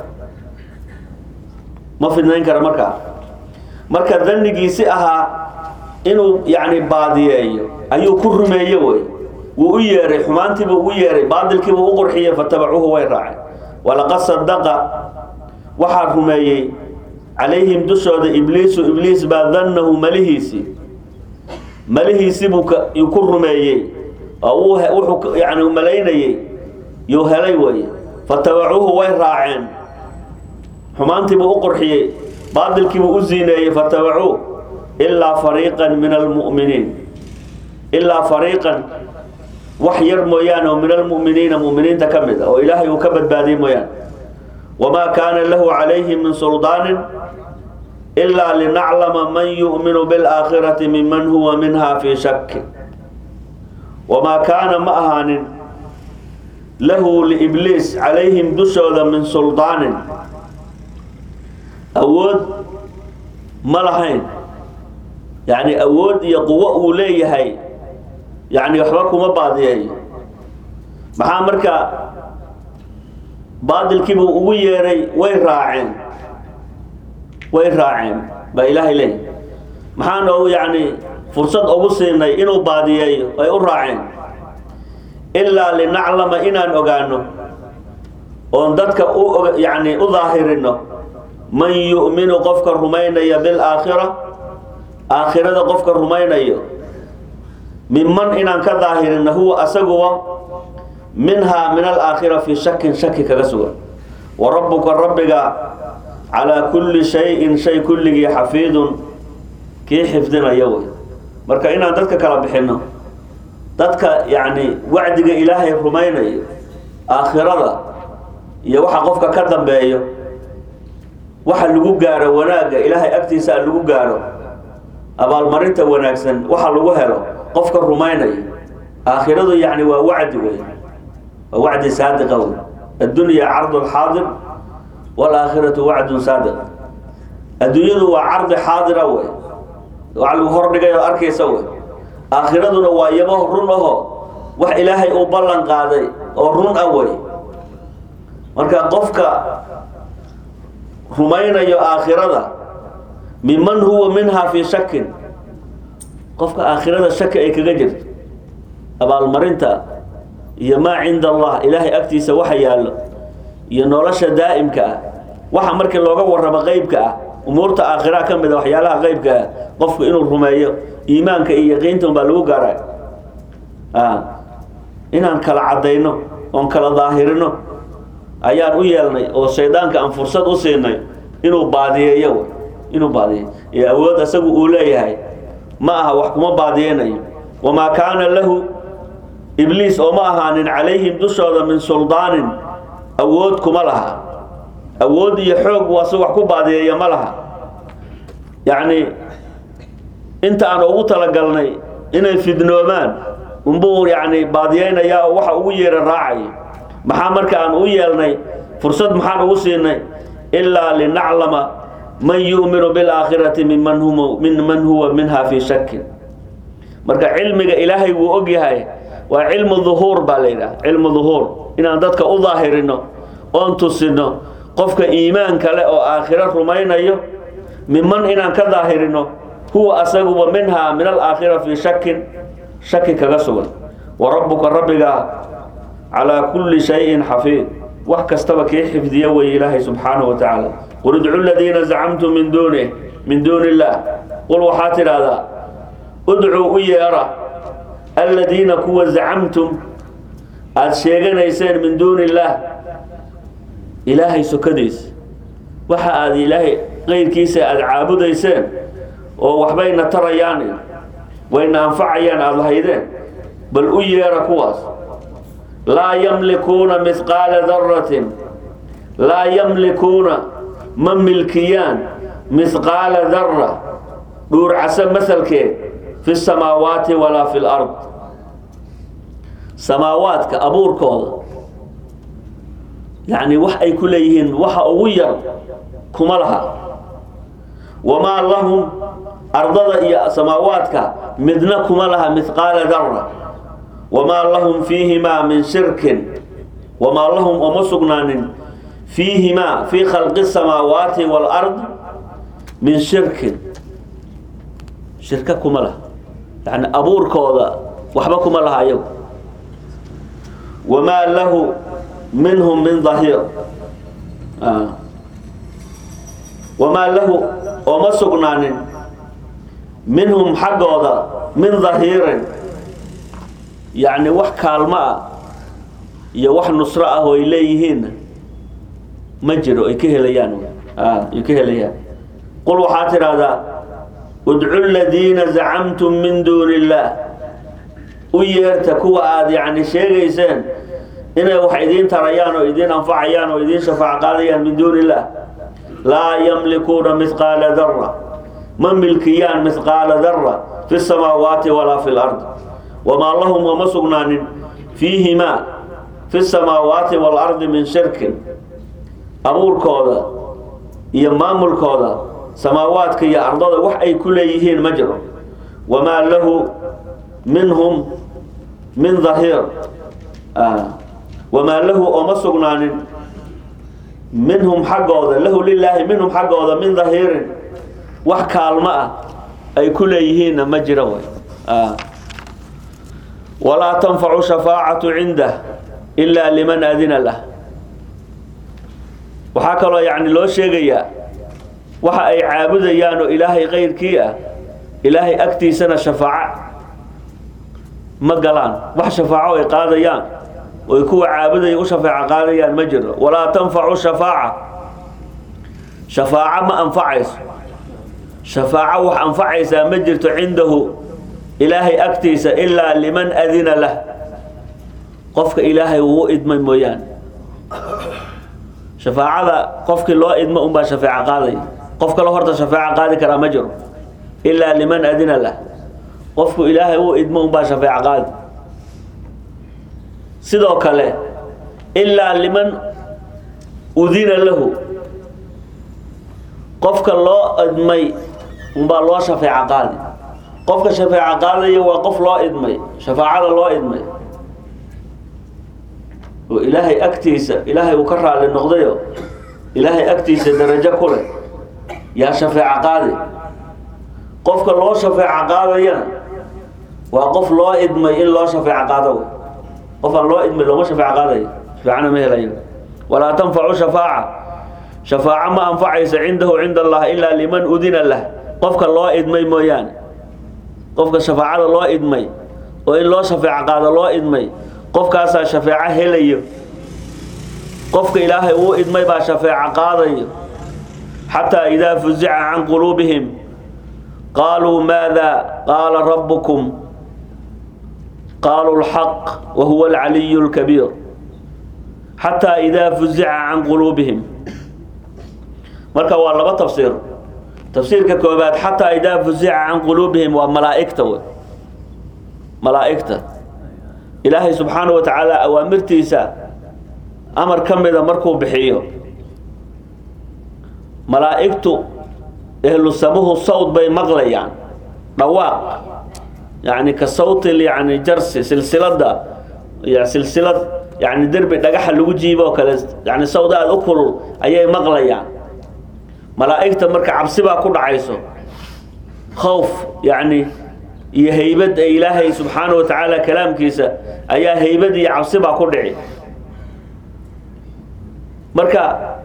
ma fidnayn karo markaa marka dannigiisi ahaa inuu yani baadiyeeyo ayuu ku rumeeye wey wuu u yeeray xumaantiibuu ugu yeeray baadilkiibuu u qurxiyey fatabacuuhu way raaceen walaqad sadaqa waxaa rumeeyey calayhim dushooda ibliisu ibliis baa dannahu malihiisii malihiisibuu ku rumeeyey oo wuxuu yani malaynayey yuu helay wey fatabacuuhu way raaceen xumaantiibuu u qurxiyey baadilkiibuu u ziineeyey fatabacuu ilaa fariiqan min almu'miniin ilaa fariiqan wax yar mooyaane oo min almu'miniina mu'miniinta ka mid a oo ilaahay uu ka badbaadiyey mooyaane wamaa kaana lahu calayhi min suldaanin ilaa linaclama man yu'minu bilaakhirati miman huwa minha fii shaki wamaa kaana ma ahaanin lahu liibliis calayhim dushooda min suldaanin awood ma lahayn yacni awood iyo quwo uu leeyahay yacni waxba kuma baadiyeeyo maxaa marka baadilkiibuu ugu yeeray way raaceen way raaceen baa ilaahay leeyahy maxaa noogu yacni fursad ugu siinay inuu baadiyeeyo ay u raaceen ilaa linaclama inaan ogaano oon dadka u yacni u daahirino man yu'minu qofka rumaynaya bilaakhira aakhirada qofka rumaynayo minman inaan ka daahirino huwa asaguba minhaa min alaakhira fii shakin shaki kaga sugan wa rabbuka rabbiga calaa kulli shayin shay kulligii xafiidun kii xifdinaya wey marka inaan dadka kala bixino dadka yacni wacdiga ilaahay rumaynayo aakhirada iyo waxa qofka ka dambeeyo waxa lagu gaaro wanaagga ilaahay agtiisa a lagu gaaro abaalmarinta wanaagsan waxa lagu helo qofka rumaynayo aakhiradu yacni waa wacdi wey waa wacdi saadiqa wey addunya cardu xaadir waalaakhiratu wacdun saadiq adduunyadu waa cardi xaadira wey waxa lagu hordhigay oo arkaysa wey aakhiraduna waa yabo run aho wax ilaahay uu ballan qaaday oo run ah wey marka qofka rumaynayo aakhirada minman huwa minhaa fii shakin qofka aakhirada shaki ay kaga jirto abaalmarinta iyo maa cinda allah ilaahay agtiisa waxa yaallo iyo nolosha daa'imka ah waxa markii looga warramo qeybka ah umuurta aakhiraha ka mid a waxyaalaha qeybka ah qofku inuu rumeeyo iimaanka iyo yaqiinta unbaa lagu gaara inaan kala caddayno oon kala daahirino ayaan u yeelnay oo shaydaanka aan fursad u siinay inuu baadiyeeyo inuu baadiyeeyo ee awood asagu uu leeyahay ma aha wax kuma baadiyeynayo wamaa kaana lahu ibliis oo ma ahaanin calayhim dushooda min suldaanin awood kuma laha awood iyo xoog waase wax ku baadiyeeya ma laha yacni inta aan ugu talagalnay inay fidnoomaan unbuu yacni baadiyeynayaa oo waxa ugu yeera raacaya maxaa marka aan u yeelnay fursad maxaan ugu siinay ilaa linaclama man yu'minu bilaakhirati minman hum min man huwa minha fii shakin marka cilmiga ilaahay wuu og yahay waa cilmu duhuur baa la yidhaha cilmu duhuur inaan dadka u daahirino oon tusino qofka iimaan kale oo aakhiro rumaynayo minman inaan ka daahirino huwa asaguba minhaa min alaakhira fii shakin shaki kaga sugan wa rabbuka rabbiga calaa kulli shayin xafiid wax kastaba kii xifdiya wey ilaahay subxaanahu wa tacaala qul idcu ladiina zacamtum min duunih min duuni illaah qul waxaa tidhaahdaa udcuu u yeera aladiina kuwa zacamtum aada sheeganayseen min duuni illaah ilaahay sokadiisa waxa aada ilaahay qeyrkiisa aada caabudayseen oo waxbayna tarayaan wayna anfacayaan aada lahaydeen bal u yeera kuwaas laa yamlikuuna mihqaala daratin laa yamlikuuna ma milkiyaan mihqaala dara dhuurcase masalkeed fi samaawaati walaa fi lard samaawaadka abuurkooda yacni wax ay ku leeyihiin waxa ugu yar kuma laha wamaa lahum ardada iyo samaawaadka midna kuma laha mihqaala dara wamaa lahum fiihimaa min shirkin wamaa lahum oma sugnaanin fiihimaa fii khalqi samaawaati waalard min shirkin shirka kuma laha yani abuurkooda waxba kuma laha ayagu wamaa lahu minhum min dahiir wamaa lahu ooma sugnaanin minhum xaggooda min dahiirin yacni wax kaalmo ah iyo wax nusro ah oo ay leeyihiinna ma jiro ay ka helayaan ay ka helayaan qul waxaa tidhaahdaa udcu ladiina zacamtum min duuni illaah u yeerta kuwa aada yacni sheegayseen inay wax idiin tarayaan oo idiin anfacayaan oo idiin shafaac qaadayaan min duuni illaah laa yamlikuuna mihqaala dara ma milkiyaan mihqaala dara fi samaawaati walaa fi lard wamaa lahum oma sugnaanin fiihimaa fi samaawaati waalardi min shirkin abuurkooda iyo maamulkooda samaawaadka iyo ardada wax ay ku leeyihiin ma jiro wamaa lahu minhum min dahiir wamaa lahu ooma sugnaanin minhum xaggooda lahu lilaahi minhum xaggooda min dahiirin wax kaalmo ah ay ku leeyihiinna ma jira way walaa tanfacu shafaacatu cindah ilaa liman adina lah waxaa kaloo yacni loo sheegayaa waxa ay caabudayaan oo ilaahay kayrkii ah ilaahay agtiisana shafaaco ma galaan wax shafaaco ay qaadayaan oy kuwa caabudaya u shafeeco qaadayaan ma jiro walaa tanfacu shafaaca shafaaco ma anfacayso shafaaco wax anfacaysaa ma jirto cindahu ilaahay agtiisa ilaa liman adina lah qofka ilaahay uu idmay mooyaane shafaacada qofkii loo idmo unbaa shafeeco qaadaya qof kale horta shafeeco qaadi karaa ma jiro ilaa liman adina lah qofku ilaahay uu idmo unbaa shafeeco qaadi sidoo kale ilaa liman udina lahu qofka loo idmay unbaa loo shafeeco qaadi qofka shafeeco qaadaya waa qof loo idmay shafaacada loo idmay oo ilaahay agtiisa ilaahay uu ka raali noqdayo ilaahay agtiisa darajo ku leh yaa shafeeco qaadi qofka loo shafeeco qaadayana waa qof loo idmay in loo shafeeco qaado qof aan loo idmay looma shafeeco qaadayo shafeecana ma helayo walaa tanfacu shafaaca shafaaco ma anfacaysa cindahu cinda allah ilaa liman udina lah qofka loo idmay mooyaane qofka shafaacada loo idmay oo in loo shafeeco qaado loo idmay qofkaasaa shafeeco helayo qofka ilaahay uu idmay baa shafeeco qaadayo xataa idaa fuzica can quluubihim qaaluu maada qaala rabbukum qaaluu lxaq wa huwa alcaliyu lkabiir xataa idaa fuzica can quluubihim marka waa laba tafsiir tafsiirka koobaad xataa idaa fuzica can quluubihim waa malaa'igta wey malaa'igta ilaahay subxaanahu wa tacaala awaamirtiisa amar ka mida markuu bixiyo malaa'igtu ehlu samuhu sawd bay maqlayaan dhawaaq yacni ka sawti yani jarsi silsilada y silsilad yani derbi dhagaxa lagu jiibo oo kale yani sawd aada u kulul ayay maqlayaan malaa'igta marka cabsi baa ku dhacayso khowf yacni iyo haybad ee ilaahay subxaanahu wa tacaala kalaamkiisa ayaa haybad iyo cabsi baa ku dhici marka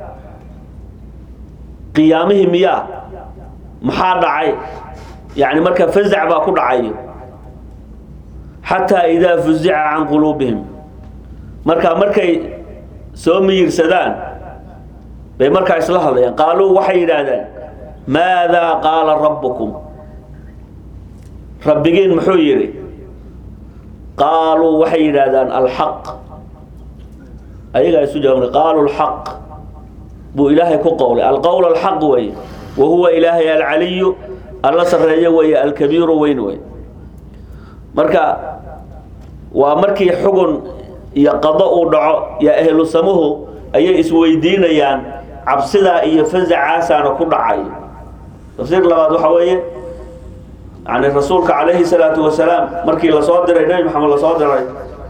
qiyaamihii miyaa maxaa dhacay yani marka fazac baa ku dhacayo xataa idaa fuzica can quluubihim marka markay soo miyirsadaan bay markaa isla hadlayaan qaaluu waxay yidhaahdaan maadaa qaala rabbukum rabbigiin muxuu yidhi qaaluu waxay yidhaahdaan alxaq ayagaa isu jawaabna qaaluu lxaq buu ilaahay ku qowlay alqowl alxaq weeye wa huwa ilaahay alcaliyu alla sarreeyo weeye alkabiiru weyn wey marka waa markii xugun iyo qado uu dhaco yo ahlu samuhu ayay isweydiinayaan cabsidaa iyo fasacaasaana ku dhacayo tafsiir labaad waxaa weeye yani rasuulka calayhi salaatu wasalaam markii lasoo diray nebi maxamed lasoo diray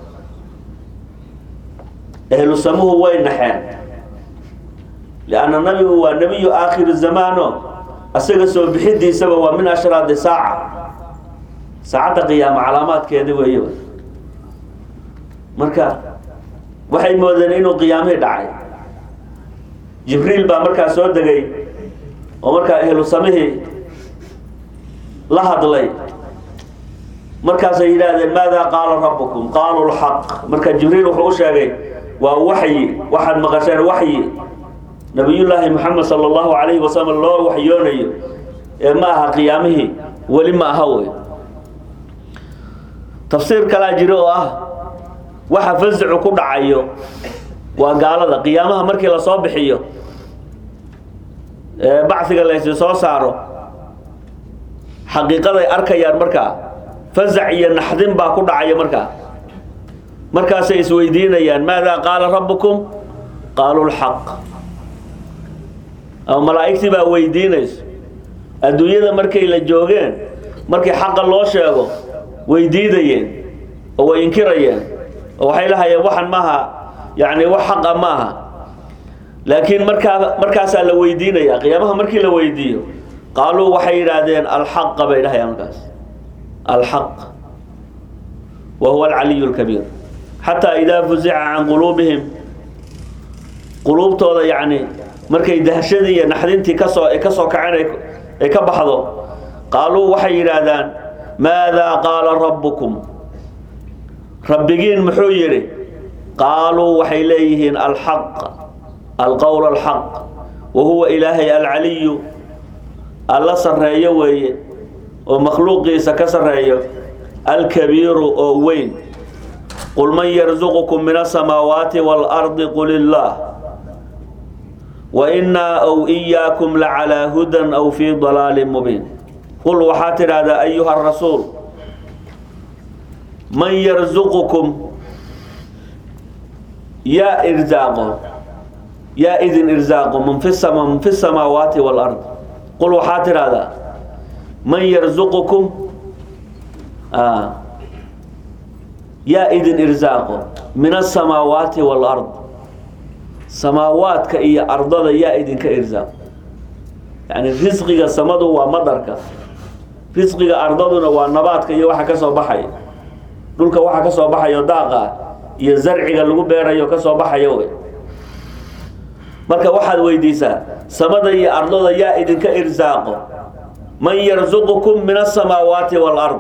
ahlu samuhu way naxeen lianna nabigu waa nebiyu aakhiri zamaano asaga soo bixidiisaba waa min ashraadi saaca saacadda qiyaamo calaamaadkeeda weey marka waxay moodeen inuu qiyaamihii dhacay jibriil baa markaa soo degay oo markaa ehlu samihii la hadlay markaasay yidhaahdeen maadaa qaala rabbukum qaaluu lxaq marka jibriil wuxuu u sheegay waa waxyi waxaad maqasheen waxyi nabiyullaahi moxamed sala allahu calayhi wasalam loo waxyoonayo ee ma aha qiyaamihii weli ma aha wey tafsiir kalaa jiro oo ah waxa fasacu ku dhacayo waa gaalada qiyaamaha markii lasoo bixiyo ee bacsiga laysi soo saaro xaqiiqaday arkayaan markaa fasac iyo naxdin baa ku dhacaya markaa markaasay isweydiinayaan maadaa qaala rabbukum qaaluu lxaq ama malaa'igtii baa weydiinayso adduunyada markay la joogeen markii xaqa loo sheego way diidayeen oo way inkirayeen oo waxay lahayeen waxan maaha yani wax xaqa maaha laakiin markaa markaasaa la weydiinaya qiyaamaha markii la weydiiyo qaaluu waxay yidhaahdeen alxaqa bay dhahayaan markaas alxaq wa huwa alcaliyu lkabiir xataa idaa fuzica can quluubihim quluubtooda yacni markay dahshadii iyo naxdintii kasoo ay kasoo kaceen ay ka baxdo qaaluu waxay yidhaahdaan maadaa qaala rabbukum rabbigiin muxuu yidhi qaaluu waxay leeyihiin alxaq alqowl alxaq wa huwa ilaahay alcaliyu alla sarreeyo weeye oo makhluuqiisa ka sarreeyo alkabiiru oo weyn qul man yarzuqukum min asamaawaati waalardi qul illaah wa innaa ow iyaakum lacalaa hudan aw fii dalaalin mubiin qul waxaa tidhaahdaa ayuha rasuul man yarzuqukum yaa irzaaqo yaa idin irzaaqo man fi sama man fi samaawaati waalard qul waxaa tidhaahdaa man yarzuqukum yaa idin irzaaqo min asamaawaati waalard samaawaadka iyo ardada yaa idinka irzaaqo yani risqiga samadu waa madarka risqiga ardaduna waa nabaadka iyo waxa ka soo baxaya dhulka waxa ka soo baxayo daaqa iyo zarciga lagu beerayo ka soo baxayo wey marka waxaad weydiisaa samada iyo ardada yaa idinka irsaaqo man yarzuqukum min asamaawaati waalard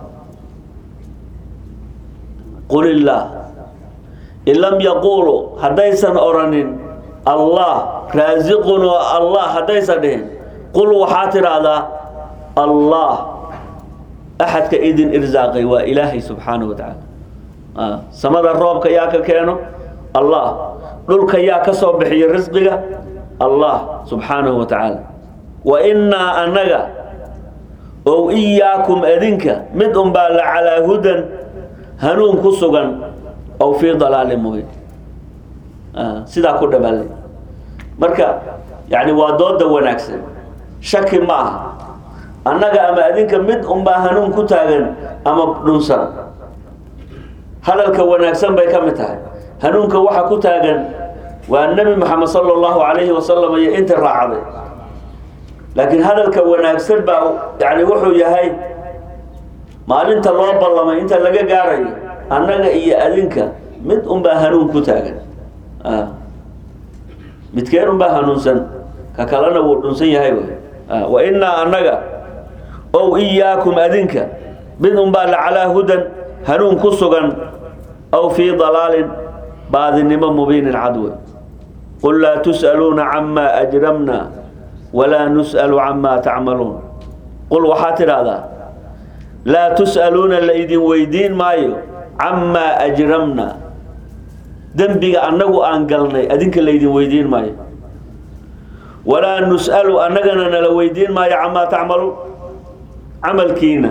qul illaah in lam yaquuluu haddaysan odhanin allah raasiqun oo allah haddaysan dhihin qul waxaa tidhaahdaa allah axadka idin irsaaqay waa ilaahay subxaanahu wa tacaala samada roobka yaa ka keeno allah dhulka yaa ka soo bixiyo risqiga allah subxaanahu wa tacaala wa innaa annaga ow iyaakum adinka mid unbaa la calaa hudan hanuun ku sugan ow fii dalaalin mubiin sidaa ku dhabaalay marka yani waa dooda wanaagsan shaki ma aha annaga ama adinka mid unbaa hanuun ku taagan ama dhunsan hadalka wanaagsan bay ka mid tahay hanuunka waxa ku taagan waa nebi moxamed sala allahu calayhi wasalam iyo inta raacday laakiin hadalka wanaagsan baa yani wuxuu yahay maalinta loo ballamay inta laga gaarayo annaga iyo adinka mid unbaa hanuun ku taagan midkeen unbaa hanuunsan ka kalena wuu dhunsan yahay wy wa innaa annaga ow iyaakum adinka mid unbaa la calaa hudan hanuun ku sugan aw fii dalaalin baadinimo mubiinin cadwe qul laa tus'aluuna camaa ajramna walaa nus'alu camaa tacmaluun qul waxaa tidhaahdaa laa tus'aluuna la idin weydiin maayo camaa ajramna dembiga annagu aan galnay adinka laydin weydiin maayo walaa nus'alu annagana nala weydiin maayo camaa tacmaluun camalkiina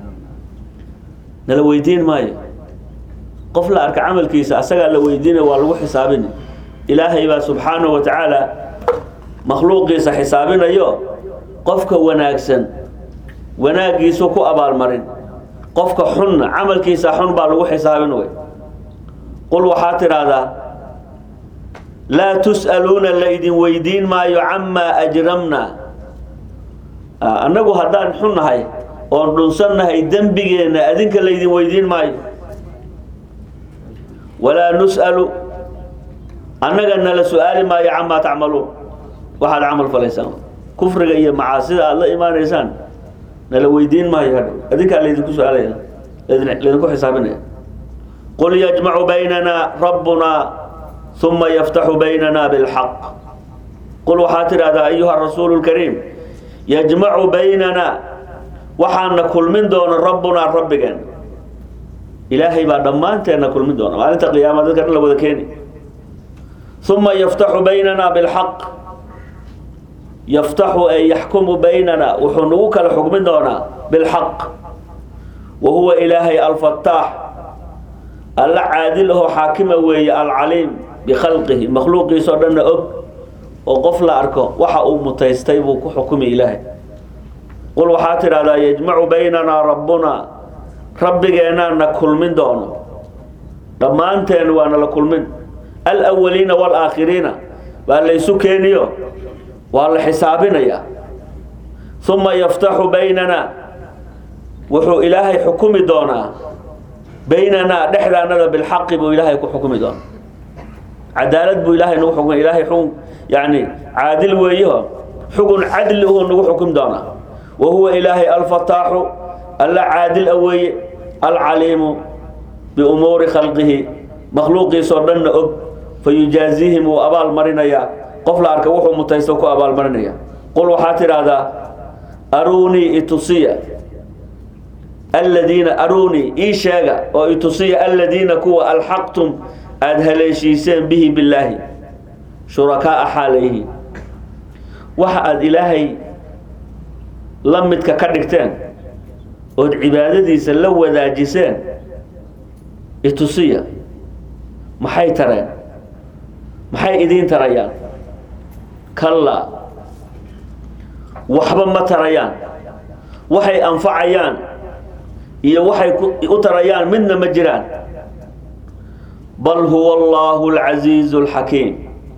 nala weydiin maayo qof la arka camalkiisa asagaa la weydiinaya waa lagu xisaabina ilaahay baa subxaanahu wa tacaala makhluuqiisa xisaabinayo qofka wanaagsan wanaaggiisu ku abaalmarin qofka xunna camalkiisa xun baa lagu xisaabin wey qul waxaa tidhaahdaa laa tus'aluuna la idin weydiin maayo camaa ajramna annagu haddaan xun nahay oon dhunsannahay dembigeenna adinka laydin weydiin maayo walaa nus'alu annaga nala su-aali maayo camaa tacmaluun waxaad camal falaysaan kufriga iyo macaasida aada la imaanaysaan nala weydiin maayo hadha adinkaa laydinku su-aalaya laydinku xisaabinaya qul yajmacu baynana rabbuna uma yaftaxu baynana bilxaq qul waxaa tidhahdaa ayuha rasuulu lkariim yajmacu baynana waxaana kulmin doona rabbunaa rabbigeen ilaahay baa dhammaanteenna kulmin doona maalinta qiyaama dadka dhan la wada keeni uma yaftaxu baynana bilxaq yaftaxu ay yaxkumu baynana wuxuu nagu kala xukmin doonaa bilxaq wa huwa ilaahay alfataax alla caadil ahoo xaakima weeye alcaliim bikhalqihi makhluuqiisao dhanna og oo qof la arko waxa uu mutaystay buu ku xukumi ilaahay qul waxaa tidhahdaa yajmacu baynanaa rabbuna rabbigeenaa na kulmin doono dhammaanteen waana la kulmin alawaliina waalaakhiriina waa laysu keeniyo waa la xisaabinayaa uma yaftaxu baynana wuxuu ilaahay xukumi doonaa baynanaa dhexdaanada bilxaqi buu ilaahay ku xukumi doonaa cadaalad buu ilaahay nagu xukmi ilaahay xukun yani caadil weeyaho xukun cadli uhuu nagu xukumi doonaa wa huwa ilaahay alfataaxu alla caadil a weeye alcaliimu biumuuri khalqihi makhluuqiisoo dhanna og fa yujaaziihim wuu abaal marinayaa qof la arka wuxuu mutaysto ku abaalmarinaya qul waxaa tidhaahdaa aruunii itusiya aladiina aruunii ii sheega oo itusiya aladiina kuwa alxaqtum aada haleeshiiseen bihi billaahi shurakaaa xaalayhi waxa aada ilaahay la midka ka dhigteen ood cibaadadiisa la wadaajiseen itusiya maxay tareen maxay idiin tarayaan kallaa waxba ma tarayaan waxay anfacayaan iyo waxay u tarayaan midna ma jiraan bal huwa allahu alcasiizu alxakiim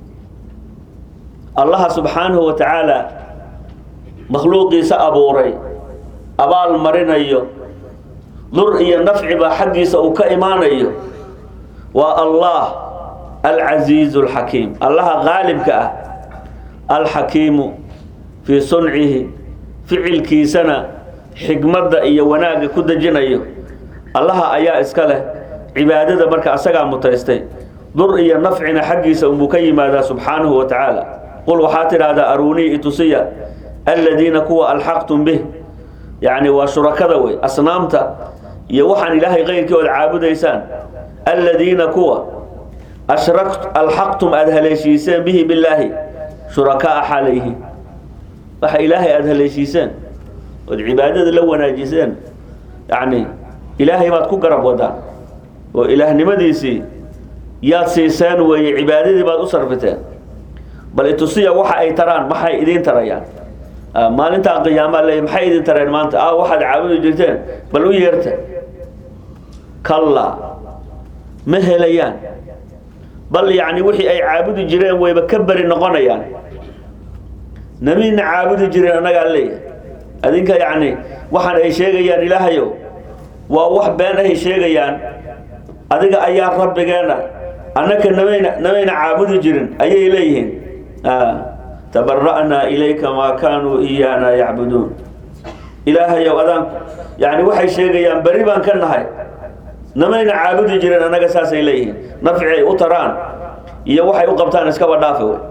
allaha subxaanahu wa tacaala makhluuqiisa abuuray abaal marinayo dur iyo nafci baa xaggiisa uu ka imaanayo waa allah alcasiizu alxakiim allaha qaalibka ah alxakiimu fii suncihi ficilkiisana xikmadda iyo wanaagga ku dejinayo allaha ayaa iska leh cibaadada marka asagaa mutaystay dur iyo nafcina xaggiisa unbuu ka yimaadaa subxaanahu wa tacaala qul waxaa tidhaahdaa aruunii itusiya aladiina kuwa alxaqtum bih yacni waa shurakada wey asnaamta iyo waxaan ilaahay keyrkii ood caabudaysaan aladiina kuwa ashrak alxaqtum aada haleeshiiseen bihi billaahi shurakaa xalayhi waxa ilaahay aada haleeshiiseen ood cibaadada la wanaajiseen yacni ilaahay baad ku garab wadaan oo ilaahnimadiisii yaad siiseen weeye cibaadadii baad u sarfiteen bal itusiya waxa ay taraan maxay idiin tarayaan maalintaa qiyaamaa leey maxay idin tareen maanta ah waxaad caabudi jirteen bal u yeerta kallaa ma helayaan bal yacni wixii ay caabudi jireen wayba ka beri noqonayaan nabina caabudi jireen annagaa leeyahay adinka yacni waxaan ay sheegayaan ilaahayow waa wax been ahay sheegayaan adiga ayaa rabbigeena annaka namayna namayna caabudi jirin ayay leeyihiin tabara'naa ilayka maa kaanuu iyaana yacbuduun ilaahayow adaan yani waxay sheegayaan beri baan ka nahay namayna caabudi jirin annaga saasay leeyihiin nafci ay u taraan iyo waxay u qabtaan iskaba dhaafe wey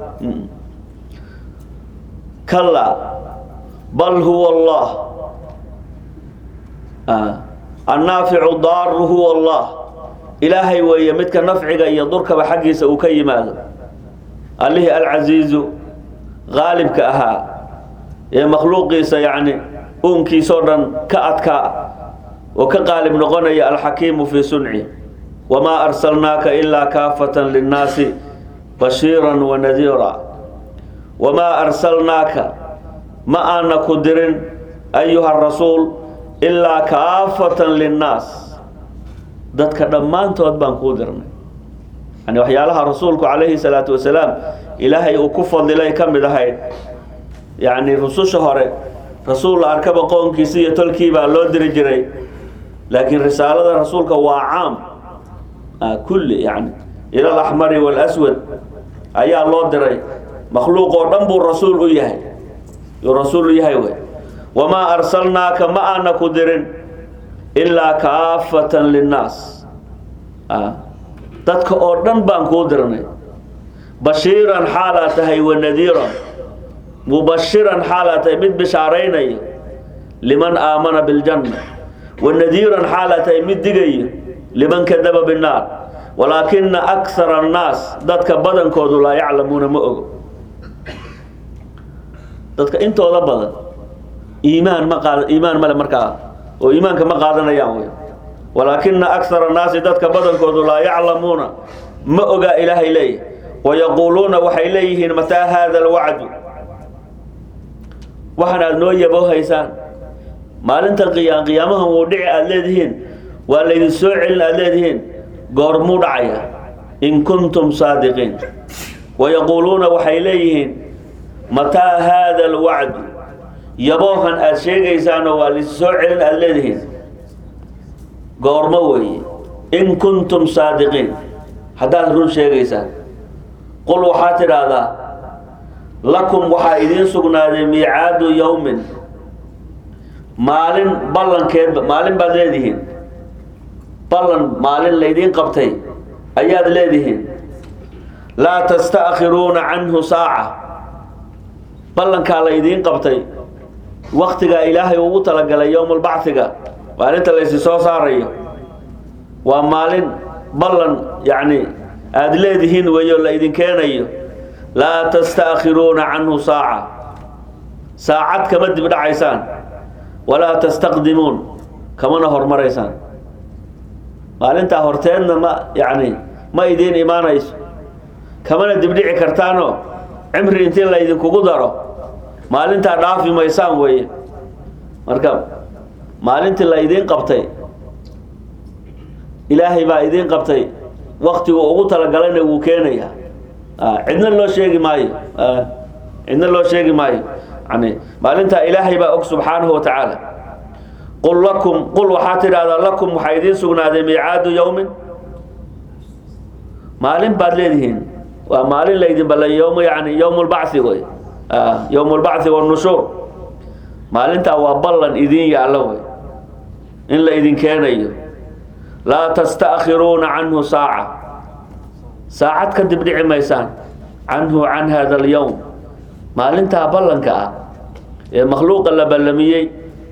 kallaa bal huwa allah annaaficu daaru huwa allah ilaahay weeye midka nafciga iyo durkaba xaggiisa uu ka yimaado allihii alcasiizu qaalibka ahaa ee makhluuqiisa yacni uunkiisoo dhan ka adkaa oo ka qaalib noqonaya alxakiimu fii sunci wamaa arsalnaaka ilaa kaafatan linnaasi bashiiran wa nadiira wamaa arsalnaaka ma aana ku dirin ayuha rasuul ilaa kaafatan linnaas dadka dhammaantood baan kuu dirnay yani waxyaalaha rasuulku calayhi salaatu wasalaam ilaahay uu ku fadilay ka mid ahayd yacni rususha hore rasuul la arkaba qoonkiisi iyo tolkii baa loo diri jiray laakiin risaalada rasuulka waa caam kulli yani ila alaxmari waalaswad ayaa loo diray makhluuq oo dhan buu rasuul u yahay yuu rasuul u yahay wey wamaa arsalnaaka ma aana ku dirin ilaa kaafatan linnaas dadka oo dhan baan kuu dirnay bashiiran xaalaa tahay wa nadiiran mubashiran xaalaa tahay mid bishaaraynaya liman aamana biljanna wa nadiiran xaalaa tahay mid digaya liman kadaba binnaar walaakina akara annaas dadka badankoodu laa yaclamuuna ma ogo dadka intooda badan iimaan ma qaad iimaan male markaa oo iimaanka ma qaadanayaan wey walaakina akara annaasi dadka badankoodu laa yaclamuuna ma ogaa ilaahay leeyahy wayaquuluuna waxay leeyihiin mataa haada alwacdu waxaan aada noo yaboohaysaan maalinta qiya qiyaamahan wuu dhici aada leedihiin waa laydin soo celin aad leedihiin goormuu dhacaya in kuntum saadiqiin wayaquuluuna waxay leeyihiin mataa haada alwacdu yaboohan aad sheegaysaanoo waa laydin soo celin aad leedihiin goormo weeye in kuntum saadiqiin haddaad run sheegaysaan qul waxaa tidhaahdaa lakum waxaa idiin sugnaaday miicaadu yowmin maalin ballankeed maalin baad leedihiin ballan maalin laydiin qabtay ayaad leedihiin laa tasta'khiruuna canhu saaca ballankaa laydiin qabtay waktigaa ilaahay ugu talagalay yowmalbacfiga maalinta laysi soo saarayo waa maalin ballan yacni aada leedihiin weeyo la idin keenayo laa tasta'khiruuna canhu saaca saacad kama dib dhacaysaan walaa tastaqdimuun kamana hormaraysaan maalintaa horteedna ma yacni ma idiin imaanayso kamana dibdhici kartaanoo cimri intii laydinkugu daro maalintaa dhaafi maysaan weeye marka maalintii la idiin qabtay ilaahay baa idiin qabtay waktigu ugu talagalayna wuu keenaya cidna loo sheegi maayo cidna loo sheegi maayo yani maalintaa ilaahay baa og subxaanahu wa tacaala qul lakum qul waxaa tidhahdaa lakum waxaa idiin sugnaaday miicaadu yowmin maalin baad leedihiin waa maalin laydin ballan yowm yani yowm lbacthi wey yowm lbacthi wanushuur maalintaa waa ballan idiin yaallo wey in la idin keenayo laa tasta'khiruuna canhu saaca saacad ka dib dhici maysaan canhu can hada alyowm maalintaa ballanka ah ee makhluuqa la ballamiyey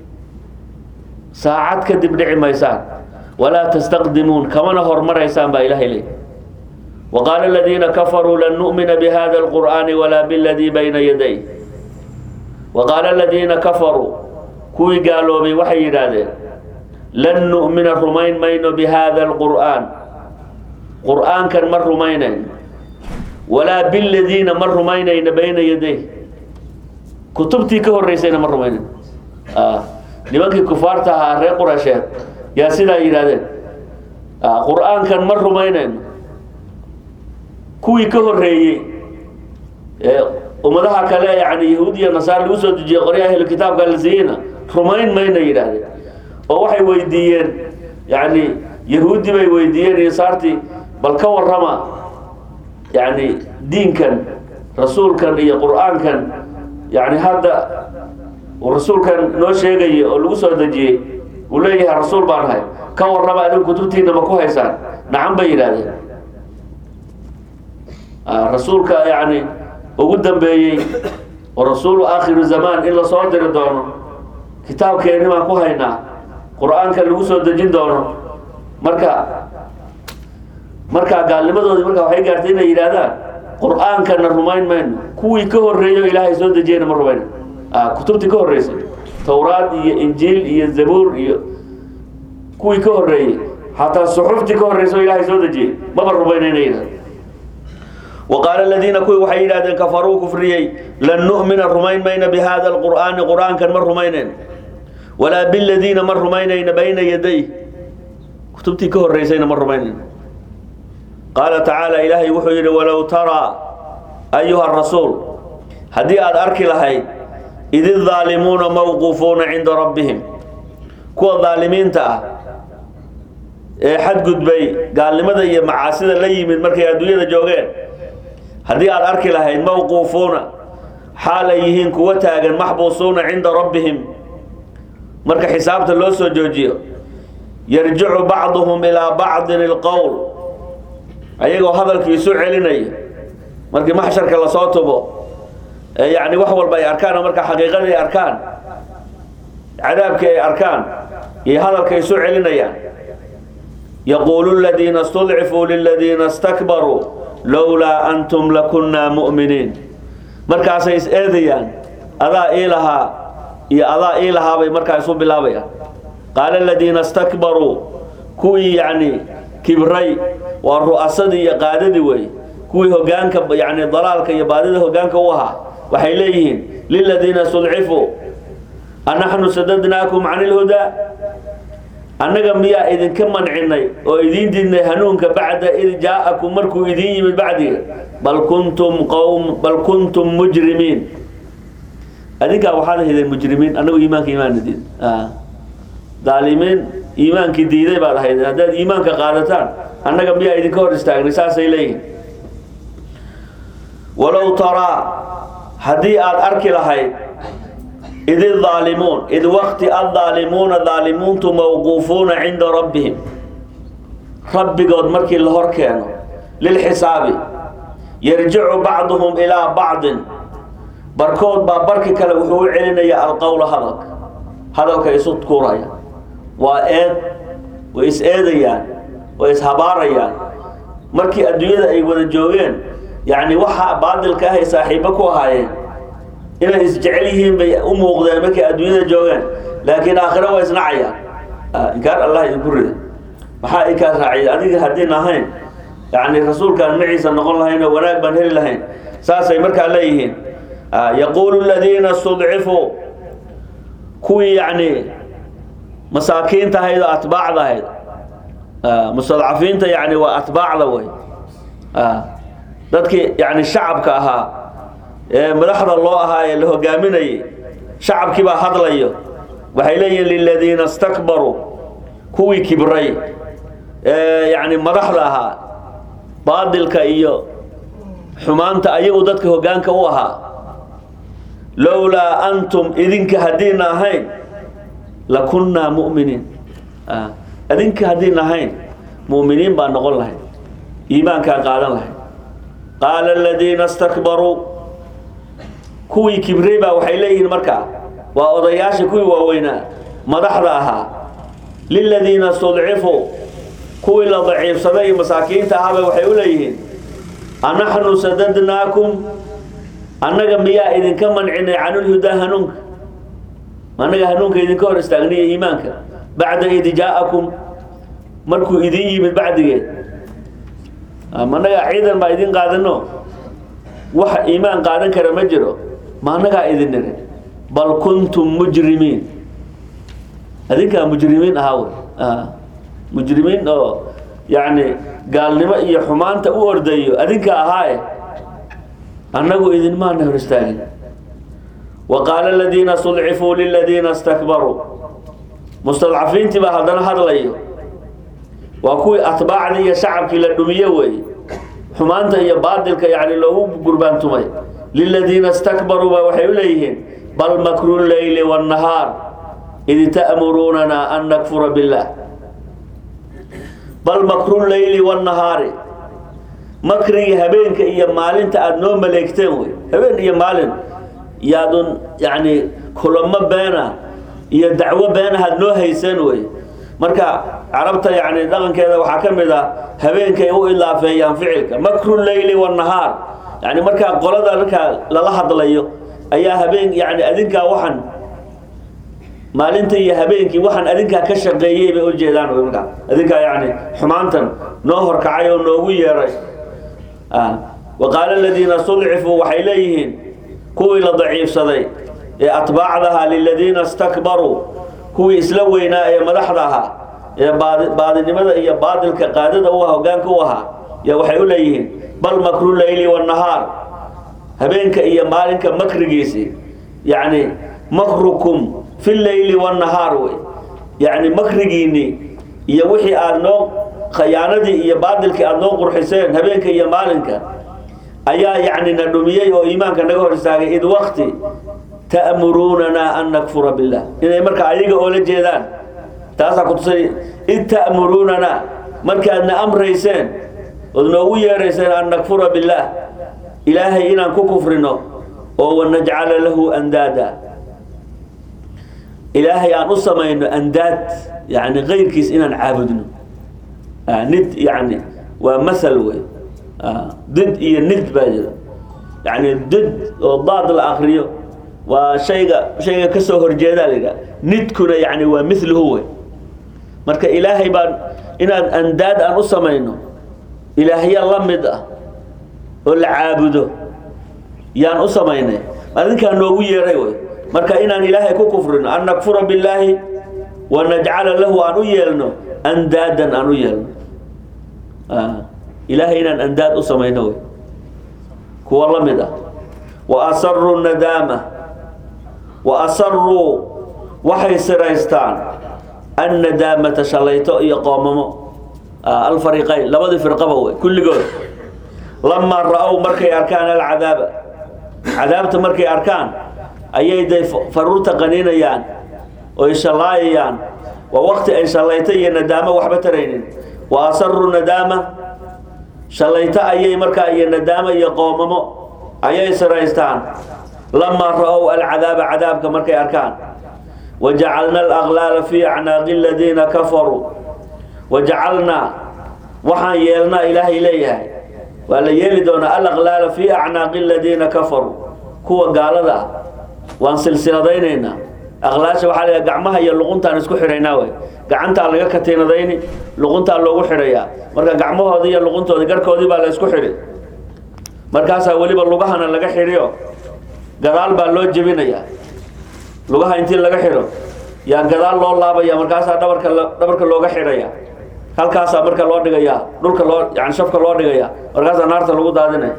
saacad ka dib dhici maysaan walaa tastaqdimuun kamana hormaraysaan baa ilahay leey وqاaل الذيina كفروا لن نؤمنa بhذا القرآن ولا bالذي byna يديه وqاaل الذيina كفروا kuwii gaaloobay waxay yidhaahdeen lan نؤمina rumayn mayno بhذا القرآن qur'aankan ma rumaynayno walaa bاladiina ma rumaynayno bayna yaday kutubtii ka horeysayna ma rumaynayno nimankii kufaarta ahaa reer qurasheed yaa sidaa yidhahdeen qur'aankan ma rumaynayno kuwii ka horeeyey ee ummadaha kale yani yahuud iyo nasaar lagu soo dejiyey qorya ahlu kitaabka la siiyeyna rumayn mayna yidhaahdeen oo waxay weydiiyeen yani yahuudi bay weydiiyeen nasaartii bal ka warrama yani diinkan rasuulkan iyo qur-aankan yani hadda uu rasuulkan noo sheegaya oo lagu soo dejiyey uu leeyahay rasuul baan ahay ka warrama adin kutubtiina ma ku haysaan nacan bay yidhaahdeen rasuulka yani ugu dambeeyey oo rasuulu aakhiru zamaan in lasoo diri doono kitaabkeenni baan ku haynaa qur-aanka lagu soo dejin doono marka markaa gaalnimadoodii marka waxay gaartay inay yidhaahdaan qur-aankana rumayn mayno kuwii ka horreeyo ilaahay soo dejiyeyna ma rumayno kutubtii ka horreysay towraad iyo injiil iyo zabuur iyo kuwii ka horreeyey xataa suxuftii ka horreysa oo ilaahay soo dejiyey maba rumayno inay yidhahdo وqاaل الذيina kuwii waxay yidhahdeen kafaruu kufriyey lan نؤmina rumayn mayna bhada الqur'aani qur'aankan ma rumaynayn walaa bاladiina ma rumaynayna bayna yaday kutubtii ka horeysayna ma rumaynayn qaala tacaalى ilaahay wuxuu yidhi walow taraa ayuha rasuul haddii aad arki lahayd id الظaalimuuna mawquufuuna cinda rabbihim kuwa daalimiinta ah ee xadgudbay gaalnimada iyo macaasida la yimid markay adduunyada joogeen haddii aad arki lahayd mawquufuuna xaal ay yihiin kuwa taagan maxbuusuuna cinda rabbihim marka xisaabta loo soo joojiyo yarjicu bacduhum ilaa bacdin ilqowl ayagoo hadalkii isu celinaya markii maxsharka lasoo tubo ee yacni wax walba ay arkaan oo marka xaqiiqadii ay arkaan cadaabkii ay arkaan iyo hadalka isu celinayaan yaquulu ladiina istudcifuu liladiina istakbaruu lowlaa antum lakunnaa mu'miniin markaasay is eedayaan adaa ii lahaa iyo adaa ii lahaabay markaa isu bilaabayaan qaala aladiina istakbaruu kuwii yacni kibray waa ru'asadii iyo qaadadii wey kuwii hogaanka yani dalaalka iyo baadida hogaanka u ahaa waxay leeyihiin liladiina istudcifuu anaxnu sadadnaakum can ilhudaa annaga miyaa idinka mancinay oo idiin didnay hanuunka bacda id jaa-akum markuu idiin yimid bacdiga bal kuntum qowm bal kuntum mujrimiin adinkaa waxaad ahaydeen mujrimiin annagu iimaanka imaana diid daalimiin iimaankii diiday baad ahaydeen haddaad iimaanka qaadataan annaga miyaa idinka hor istaagnay saasay leeyihin walow taraa haddii aad arki lahayd id idaalimuun id waqti addaalimuuna daalimuuntu mawquufuuna cinda rabbihim rabbigood markii la hor keeno lilxisaabi yarjicu bacduhum ilaa bacdin barkood baa barki kale wuxuu u celinaya alqowla hadalka hadalka isu tuuraya waa eed way is eedayaan way ishabaarayaan markii adduunyada ay wada joogeen yacni waxa baadilka ahay saaxiibo ku ahaayeen inay isjecel yihiin bay u muuqdeen markay adduunyada joogeen laakiin aakhiro waa isnacayaan inkaar allah idinku rida maxaa inkaas raaciya adiga haddiin ahayn yani rasuulkaan maciisa noqon lahayn oo wanaag baan heli lahayn saasay markaa leeyihiin yaquulu ladiina studcifuu kuwii yacni masaakiinta ahayd oo atbaacda ahayd mustadcafiinta yani waa atbaacda wey dadkii yani shacabka ahaa ee madaxda loo ahaa ee la hogaaminayay shacabkii baa hadlayo waxay leeyihiin liladiina stakbaruu kuwii kibray ee yani madaxda ahaa baadilka iyo xumaanta ayagu dadka hogaanka u ahaa lowlaa antum idinka haddiina ahayn lakunnaa mu'miniin idinka haddiina ahayn mu'miniin baa noqon lahayd iimaankaa qaadan lahayd qaala aladiina stakbaruu kuwii kibrey baa waxay leeyihiin markaa waa odayaashii kuwii waaweynaa madaxda ahaa liladiina studcifuu kuwii la daciifsaday iyo masaakiinta ahaaba waxay u leeyihiin anaxnu sadadnaakum annaga miyaa idinka mancinay canulhudaa hanuunka annaga hanuunka idinka hor istaagniya iimaanka bacda id jaa-akum markuu idin yimid bacdigeed annagaa ciidan baa idin qaadano wax iimaan qaadan kara ma jiro ma annagaa idin niri bal kuntum mujrimiin adinkaa mujrimiin ahaa wey mujrimiin oo yacni gaalnimo iyo xumaanta u ordayo adinka ahaaye annagu idinmaana hor istaagin wa qaala aladiina studcifuu liladiina stakbaruu mustadcafiintii baa haddana hadlayo waa kuwii atbaacdii iyo shacabkii la dhumiye weeye xumaanta iyo baadilka yani loogu gurbaantumay liladiina stakbaruu baa waxay u leeyihiin bal makru leyli wاnnahaar id ta'muruunana an nakfura biاllah bal makru leyli wاnnahaari makrigii habeenka iyo maalinta aada noo maleegteen wey habeen iyo maalin yaadun yani kulamo beena iyo dacwo beenahaad noo hayseen wey marka carabta yani dhaqankeeda waxaa ka mid a habeenkay u ilaafeeyaan ficilka makru leyli wاnnahaar yani markaa qolada markaa lala hadlayo ayaa habeen yani adinkaa waxaan maalinta iyo habeenkii waxaan adinkaa ka shaqeeyey bay ujeedaan wy markaa adinkaa yani xumaantan noo horkacay oo noogu yeeray wa qaala aladiina studcifuu waxay leeyihiin kuwii la daciifsaday ee atbaacdaha liladiina stakbaruu kuwii isla weynaa ee madaxda ahaa ee baadi baadinimada iyo baadilka qaadada u ah hogaanka u ahaa ya waxay u leeyihiin bal makru leyli wاnnahaar habeenka iyo maalinka makrigiisii yacni makrukum fi leyli wاnnahaar wey yacni makrigiinii iyo wixii aada noo khayaanadii iyo baadilkii aada noo qurxiseen habeenka iyo maalinka ayaa yacni na dhumiyey oo iimaanka naga hor istaagay id wakti ta'muruunana an nakfura billah inay marka ayaga oola jeedaan taasaa kutusay id ta'muruunana markaadna amrayseen ood noogu yeerayseen an nakfura billaah ilaahay inaan ku kufrino oo wanajcala lahu andaada ilaahay aan u samayno andaad yani kayrkiis inaan caabudno nid yani waa masal wey did iyo nid baa jira yani did oo daad la akriyo waa shayga shayga kasoo horjeedaa la yidhaha nidkuna yani waa miluhu wey marka ilaahay baan inaan andaad aan u samayno ilaahya la mid ah oo la caabudo yaan u samaynay adinkaa noogu yeeray wey marka inaan ilaahay ku kufrino an nakfura billaahi wanajcala lahu aan u yeelno andaadan aan u yeelno ilaahay inaan andaad u samayno wey kuwa la mid ah wa asaruu nadaama wa asaruu waxay siraystaan annadaamata shalayto iyo qoomamo alfariqayn labadii firqaba wey kulligood lamaa ra-ow markay arkaan alcadaaba cadaabta markay arkaan ayay day faruurta qaniinayaan oy shallaayayaan waa waqti ay shallayto iyo nadaamo waxba taraynin wa asaruu nadaama shallayto ayay markaa iyo nadaamo iyo qoomamo ayay siraystaan lamaa ra-ow alcadaaba cadaabka markay arkaan wajacalna alaqlaala fii acnaaqi aladiina kafaruu wajacalnaa waxaan yeelnaa ilaahay leeyahay waa la yeeli doonaa alaqlaala fii acnaaqi aladiina kafaruu kuwa gaalada ah waan silsiladaynaynaa aqlaasha waxaa la gacmaha iyo luquntaan isku xidhaynaa wey gacantaa laga katiinadayni luquntaa loogu xidhayaa marka gacmahooda iyo luquntoodi garhkoodii baa la isku xidhi markaasaa weliba lugahana laga xidhiyo gadaal baa loo jebinayaa lugaha intii laga xidho yaa gadaal loo laabaya markaasaa dhabarka dhabarka looga xidhaya halkaasaa marka loo dhigaya dhulka loo yani shafka loo dhigaya markaasaa naarta lagu daadinaya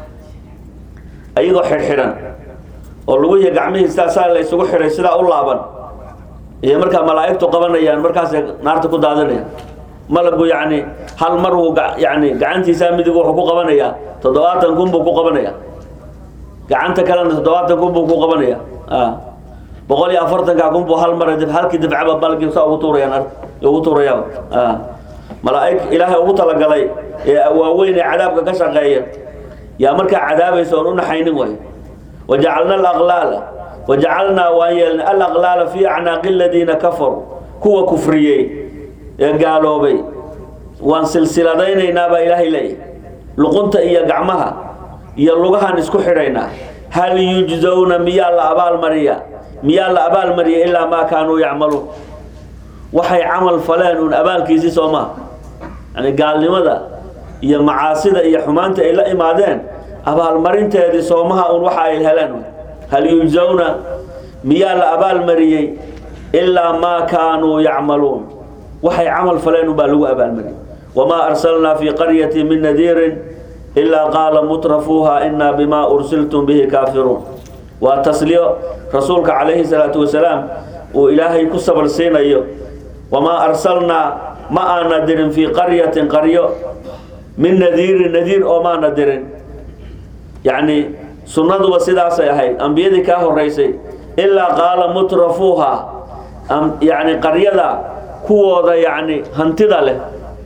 ayagoo xidhxidhan oo luguhiya gacmihii sidaa saa la isugu xidhay sidaa u laaban iyo markaa malaa'igtu qabanayaan markaasay naarta ku daadinayaan malagu yacni hal mar wuu yani gacantiisaa midig wuxuu ku qabanayaa toddobaatan kun buu ku qabanaya gacanta kalena toddobaatan kun buu ku qabanaya boqol iyo afartanka kun buu hal mar halkii dibcaba balgii saa ugu tuurayaan ugu tuuraya malaa'ig ilaahay ugu talagalay ee waaweyn ee cadaabka ka shaqeeya yaa markaa cadaabaysa oon u naxaynin way wajacalna alaqlaala wajacalnaa waan yeelnay alaqlaala fii acnaaqi aladiina kafaruu kuwa kufriyey ee gaaloobay waan silsiladaynaynaa baa ilaahay leeyahy luqunta iyo gacmaha iyo lugahan isku xidhaynaa hal yujzawna miyaa la abaalmariya miyaa la abaalmariya ilaa maa kaanuu yacmaluun waxay camal faleen uun abaalkiisii soo maha yani gaalnimada iyo macaasida iyo xumaanta ay la imaadeen abaalmarinteedii soomaha un waxa ay heleen hal yujzawna miyaa la abaalmariyey ilaa maa kaanuu yacmaluun waxay camal faleen unbaa lagu abaalmariyey wamaa arsalnaa fii qaryati min nadiirin ilaa qaala mutrafuuha inaa bimaa ursiltum bihi kaafiruun waa tasliyo rasuulka calayhi salaatu wasalaam uu ilaahay ku sabal siinayo wamaa arsalnaa ma aana dirin fii qaryatin qaryo min nadiirin nadiir oo maana dirin yacni sunnaduba sidaasay ahayd ambiyadii kaa horeysay ilaa qaala mutrafuuha yacni qaryada kuwooda yacni hantida leh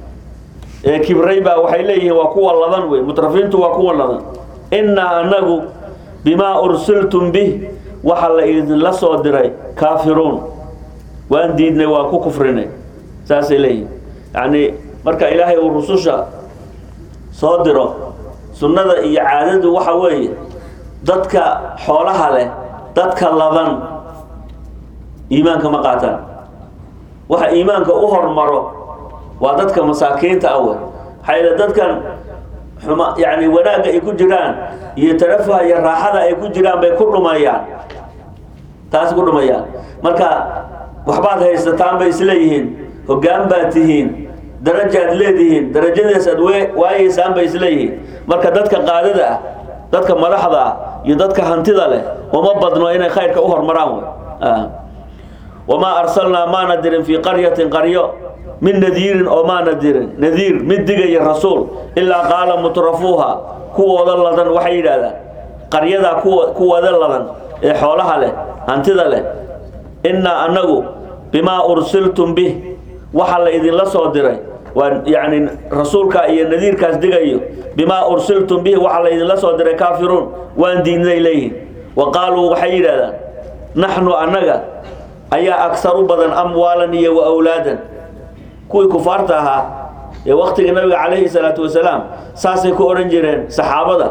ee kibray baa waxay leeyihiin waa kuwa ladan wey mutrafiintu waa kuwa ladan innaa anagu bimaa ursiltum bih waxa la idinla soo diray kaafiruun waan diidnay waa ku kufrinay saasay leeyihin yacni marka ilaahay uu rususha soo diro sunnada iyo caadadu waxa weeye dadka xoolaha leh dadka ladan iimaanka ma qaataan waxa iimaanka u hormaro waa dadka masaakiinta ah wey maxaa yeele dadkan xuma yani wanaagga ay ku jiraan iyo tarafuha iyo raaxada ay ku jiraan bay ku dhumayaan taas ku dhumayaan marka waxbaad haysataan bay isleeyihiin hoggaan baad tihiin darajaad leedihiin darajadaas aad waayeysaan bay isleeyihiin marka dadka qaadada ah dadka madaxda ah iyo dadka hantida leh uma badno inay khayrka u hormaraan wey wamaa arsalnaa maana dirin fii qaryatin qaryo min nadiirin oo maana dirin nadiir mid digaya rasuul ilaa qaala mutrafuuha kuwooda ladan waxay yidhaahdaan qaryadaa kuwa kuwooda ladan ee xoolaha leh hantida leh innaa annagu bimaa ursiltum bih waxa la idinla soo diray waa yacni rasuulka iyo nadiirkaas digayo bimaa ursiltum bihi waxa la idinla soo diray kaafiruun waan diidnay leeyihin wa qaaluu waxay yidhahdaan naxnu annaga ayaa agsar u badan amwaalan iyo wa awlaadan kuwii kufaarta ahaa ee waktiga nabiga calayhi salaatu wasalaam saasay ku odhan jireen saxaabada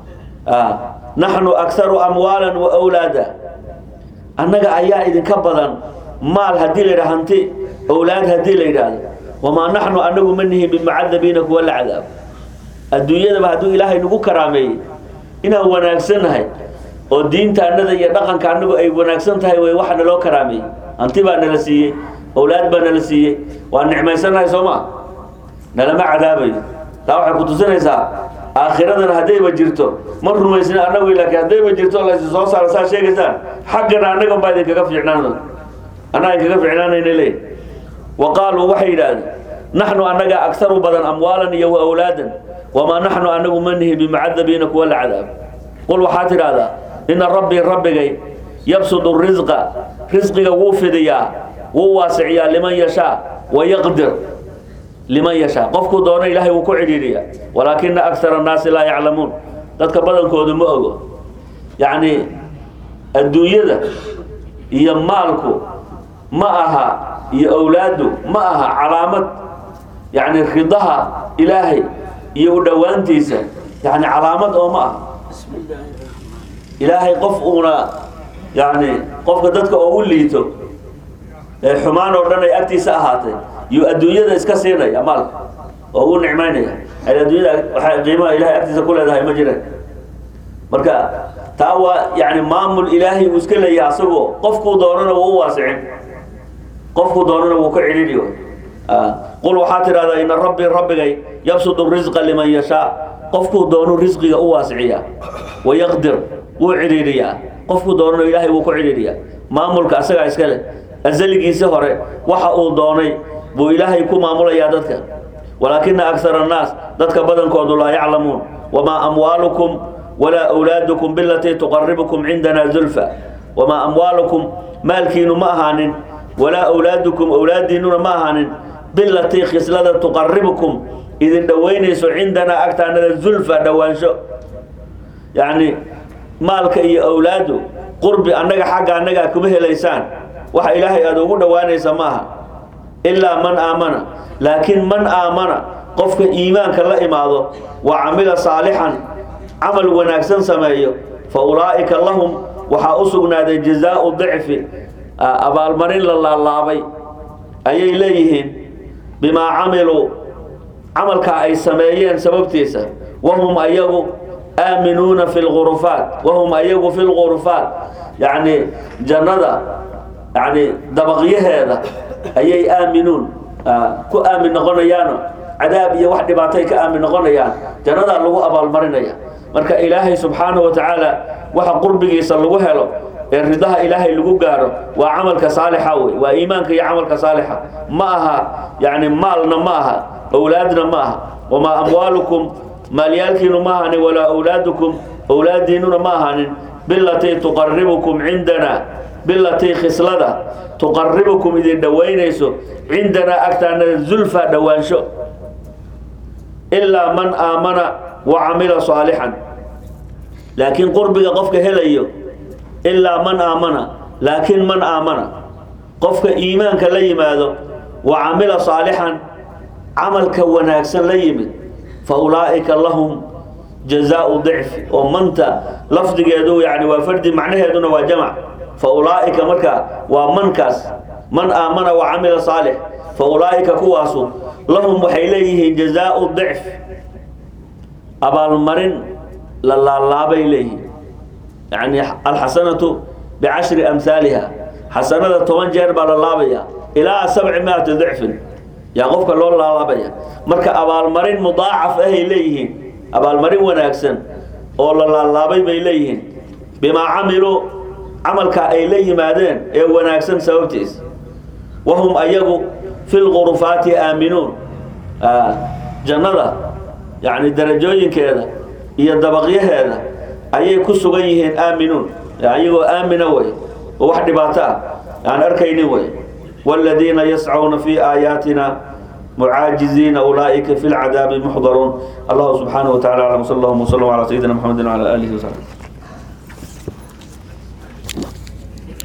naxnu akharu amwaalan wa awlaada annaga ayaa idinka badan maal haddii la yidhaha hanti owlaad haddii la yidhaahdo wamaa naxnu anagu ma nihin bimucadabiina kuwa la cadaabo adduunyadaba hadduu ilaahay nagu karaameeyey inaan wanaagsannahay oo diinta annada iyo dhaqanka annagu ay wanaagsan tahay way waxa naloo karaameeyey hanti baa nala siiyey awlaad baa nala siiyey waa nicmaysanahay soo ma nalama cadaabayo taa waxay ku tusinaysaa aakhiradan haddayba jirto ma rumaysna annagu laakiin haddayba jirto laysi soo saara saa sheegaysaan xaggana annagan baa idinkaga fiicnaan annaga idinkaga fiicnaanayna leey wa qaaluu waxay yidhaahdeen naxnu annaga aktaru badan amwaalan iyo wa awlaadan wamaa naxnu anagu ma nihi bimucadabiina kuwa la cadaab qul waxaa tidhaahdaa ina rabbii rabbigay yabsudu risqa risqiga wuu fidiyaa wuu waasiciyaa liman yashaa wayaqdir liman yashaa qofkuu doono ilaahay wuu ku cidhiidhiyaa walaakina akara annaasi laa yaclamuun dadka badankoodu ma ogo yacni adduunyada iyo maalku ma aha iyo awlaadu ma aha calaamad yacni ridaha ilaahay iyo u dhowaantiisa yani calaamad oo ma aha ilaahay qof uuna yani qofka dadka oogu liito ee xumaan oo dhan ay agtiisa ahaatay yuu adduunyada iska siinaya maalka oo ugu nicmaynaya adduunyada waxay qiimaha ilahay agtiisa ku leedahay ma jireen marka taa waa yani maamul ilaahay uu iska leeyahay asagoo qofkuu doonana wuu u waasicin qofkuu doonana wuu ka cidhiidhi qul waxaa tidhahdaa ina rabbii rabbigay yabsudu risqa liman yashaa qofkuu doonu risqiga u waasiciyaa wayaqdir wuu cidhiidhiyaa qofkuu doonano ilaahay wuu ku cidhiidhiyaa maamulka asagaa iska leh asaligiisi hore waxa uu doonay buu ilaahay ku maamulayaa dadka walaakina akara annaas dadka badankoodu laa yaclamuun wamaa amwaalukum walaa awlaadukum bilatii tuqaribukum cindana zulfa wamaa amwaalukum maalkiinu ma ahaanin walaa awlaadukum awlaadiinuna ma ahaanin bilatii khislada tuqaribukum idin dhoweynayso cindanaa agtaanada zulfa dhowaansho yacni maalka iyo awlaadu qurbi annaga xagga annagaa kuma helaysaan waxa ilaahay aada ugu dhowaanaysa maaha ilaa man aamana laakiin man aamana qofka iimaanka la imaado wa camila saalixan camal wanaagsan sameeyo fa ulaa'ika lahum waxaa u sugnaaday jazaau dicfi abaalmarin la laalaabay ayay leeyihiin bimaa camiluu camalka ay sameeyeen sababtiisa wahum ayagu aaminuuna fi lgurufaat wahum ayagu fi lgurufaat yacni jannada yani dabaqyaheeda ayay aaminuun ku aamin noqonayaano cadaab iyo wax dhibaatay ka aamin noqonayaan jannadaa lagu abaalmarinaya marka ilaahay subxaanahu wa tacaala waxa qurbigiisa lagu helo ee ridaha ilaahay lagu gaaro waa camalka saalixa wey waa iimaanka iyo camalka saalixa ma aha yani maalna ma aha awlaadna ma aha wamaa amwaalukum maalyaalkiinu ma ahanin walaa awlaadukum awlaadiinuna ma ahanin bilatii tuqaribukum cindana bilatii khislada tuqaribukum idin dhowaynayso cindanaa agtaanada zulfa dhowaansho ilaa man aamana wa camila saalixan laakiin qurbiga qofka helayo ilaa man aamana laakiin man aamana qofka iimaanka la yimaado wa camila saalixan camalka wanaagsan la yimid fa ulaa'ika lahum jazaau dicfi oo manta lafdigeedu yani waa fardi macnaheeduna waa jamac fa ulaa'ika marka waa mankaas man aamana wa camila saalix fa ulaa'ika kuwaasu lahum waxay leeyihiin jazaau dicf abaalmarin la laalaabay leeyihiin yani alxasanatu bicashri amhaaliha xasanada toban jeer baa la laabaya ilaa sabci miati dicfin yaa qofka loo laalaabaya marka abaalmarin mudaacaf ahay leeyihiin abaalmarin wanaagsan oo la laalaabay bay leeyihiin bimaa camiluu camalka ay la yimaadeen ee wanaagsan sababtiis wahum ayagu fi lgurufaati aaminuun jannada yani darajooyinkeeda iyo dabaqyaheeda ayay ku sugan yihiin aaminuun ayagoo aamina wey oo wax dhibaato ah aan arkaynin wey wاladiina yascuuna fi aayaatina mucaajiziina ulaaئika fi اlcadaabi muxdaruun allahu subxaanaه wa tacala aclam sal اllahuma wslm calى sayidina mxamedi wعalى alihi وsaxbi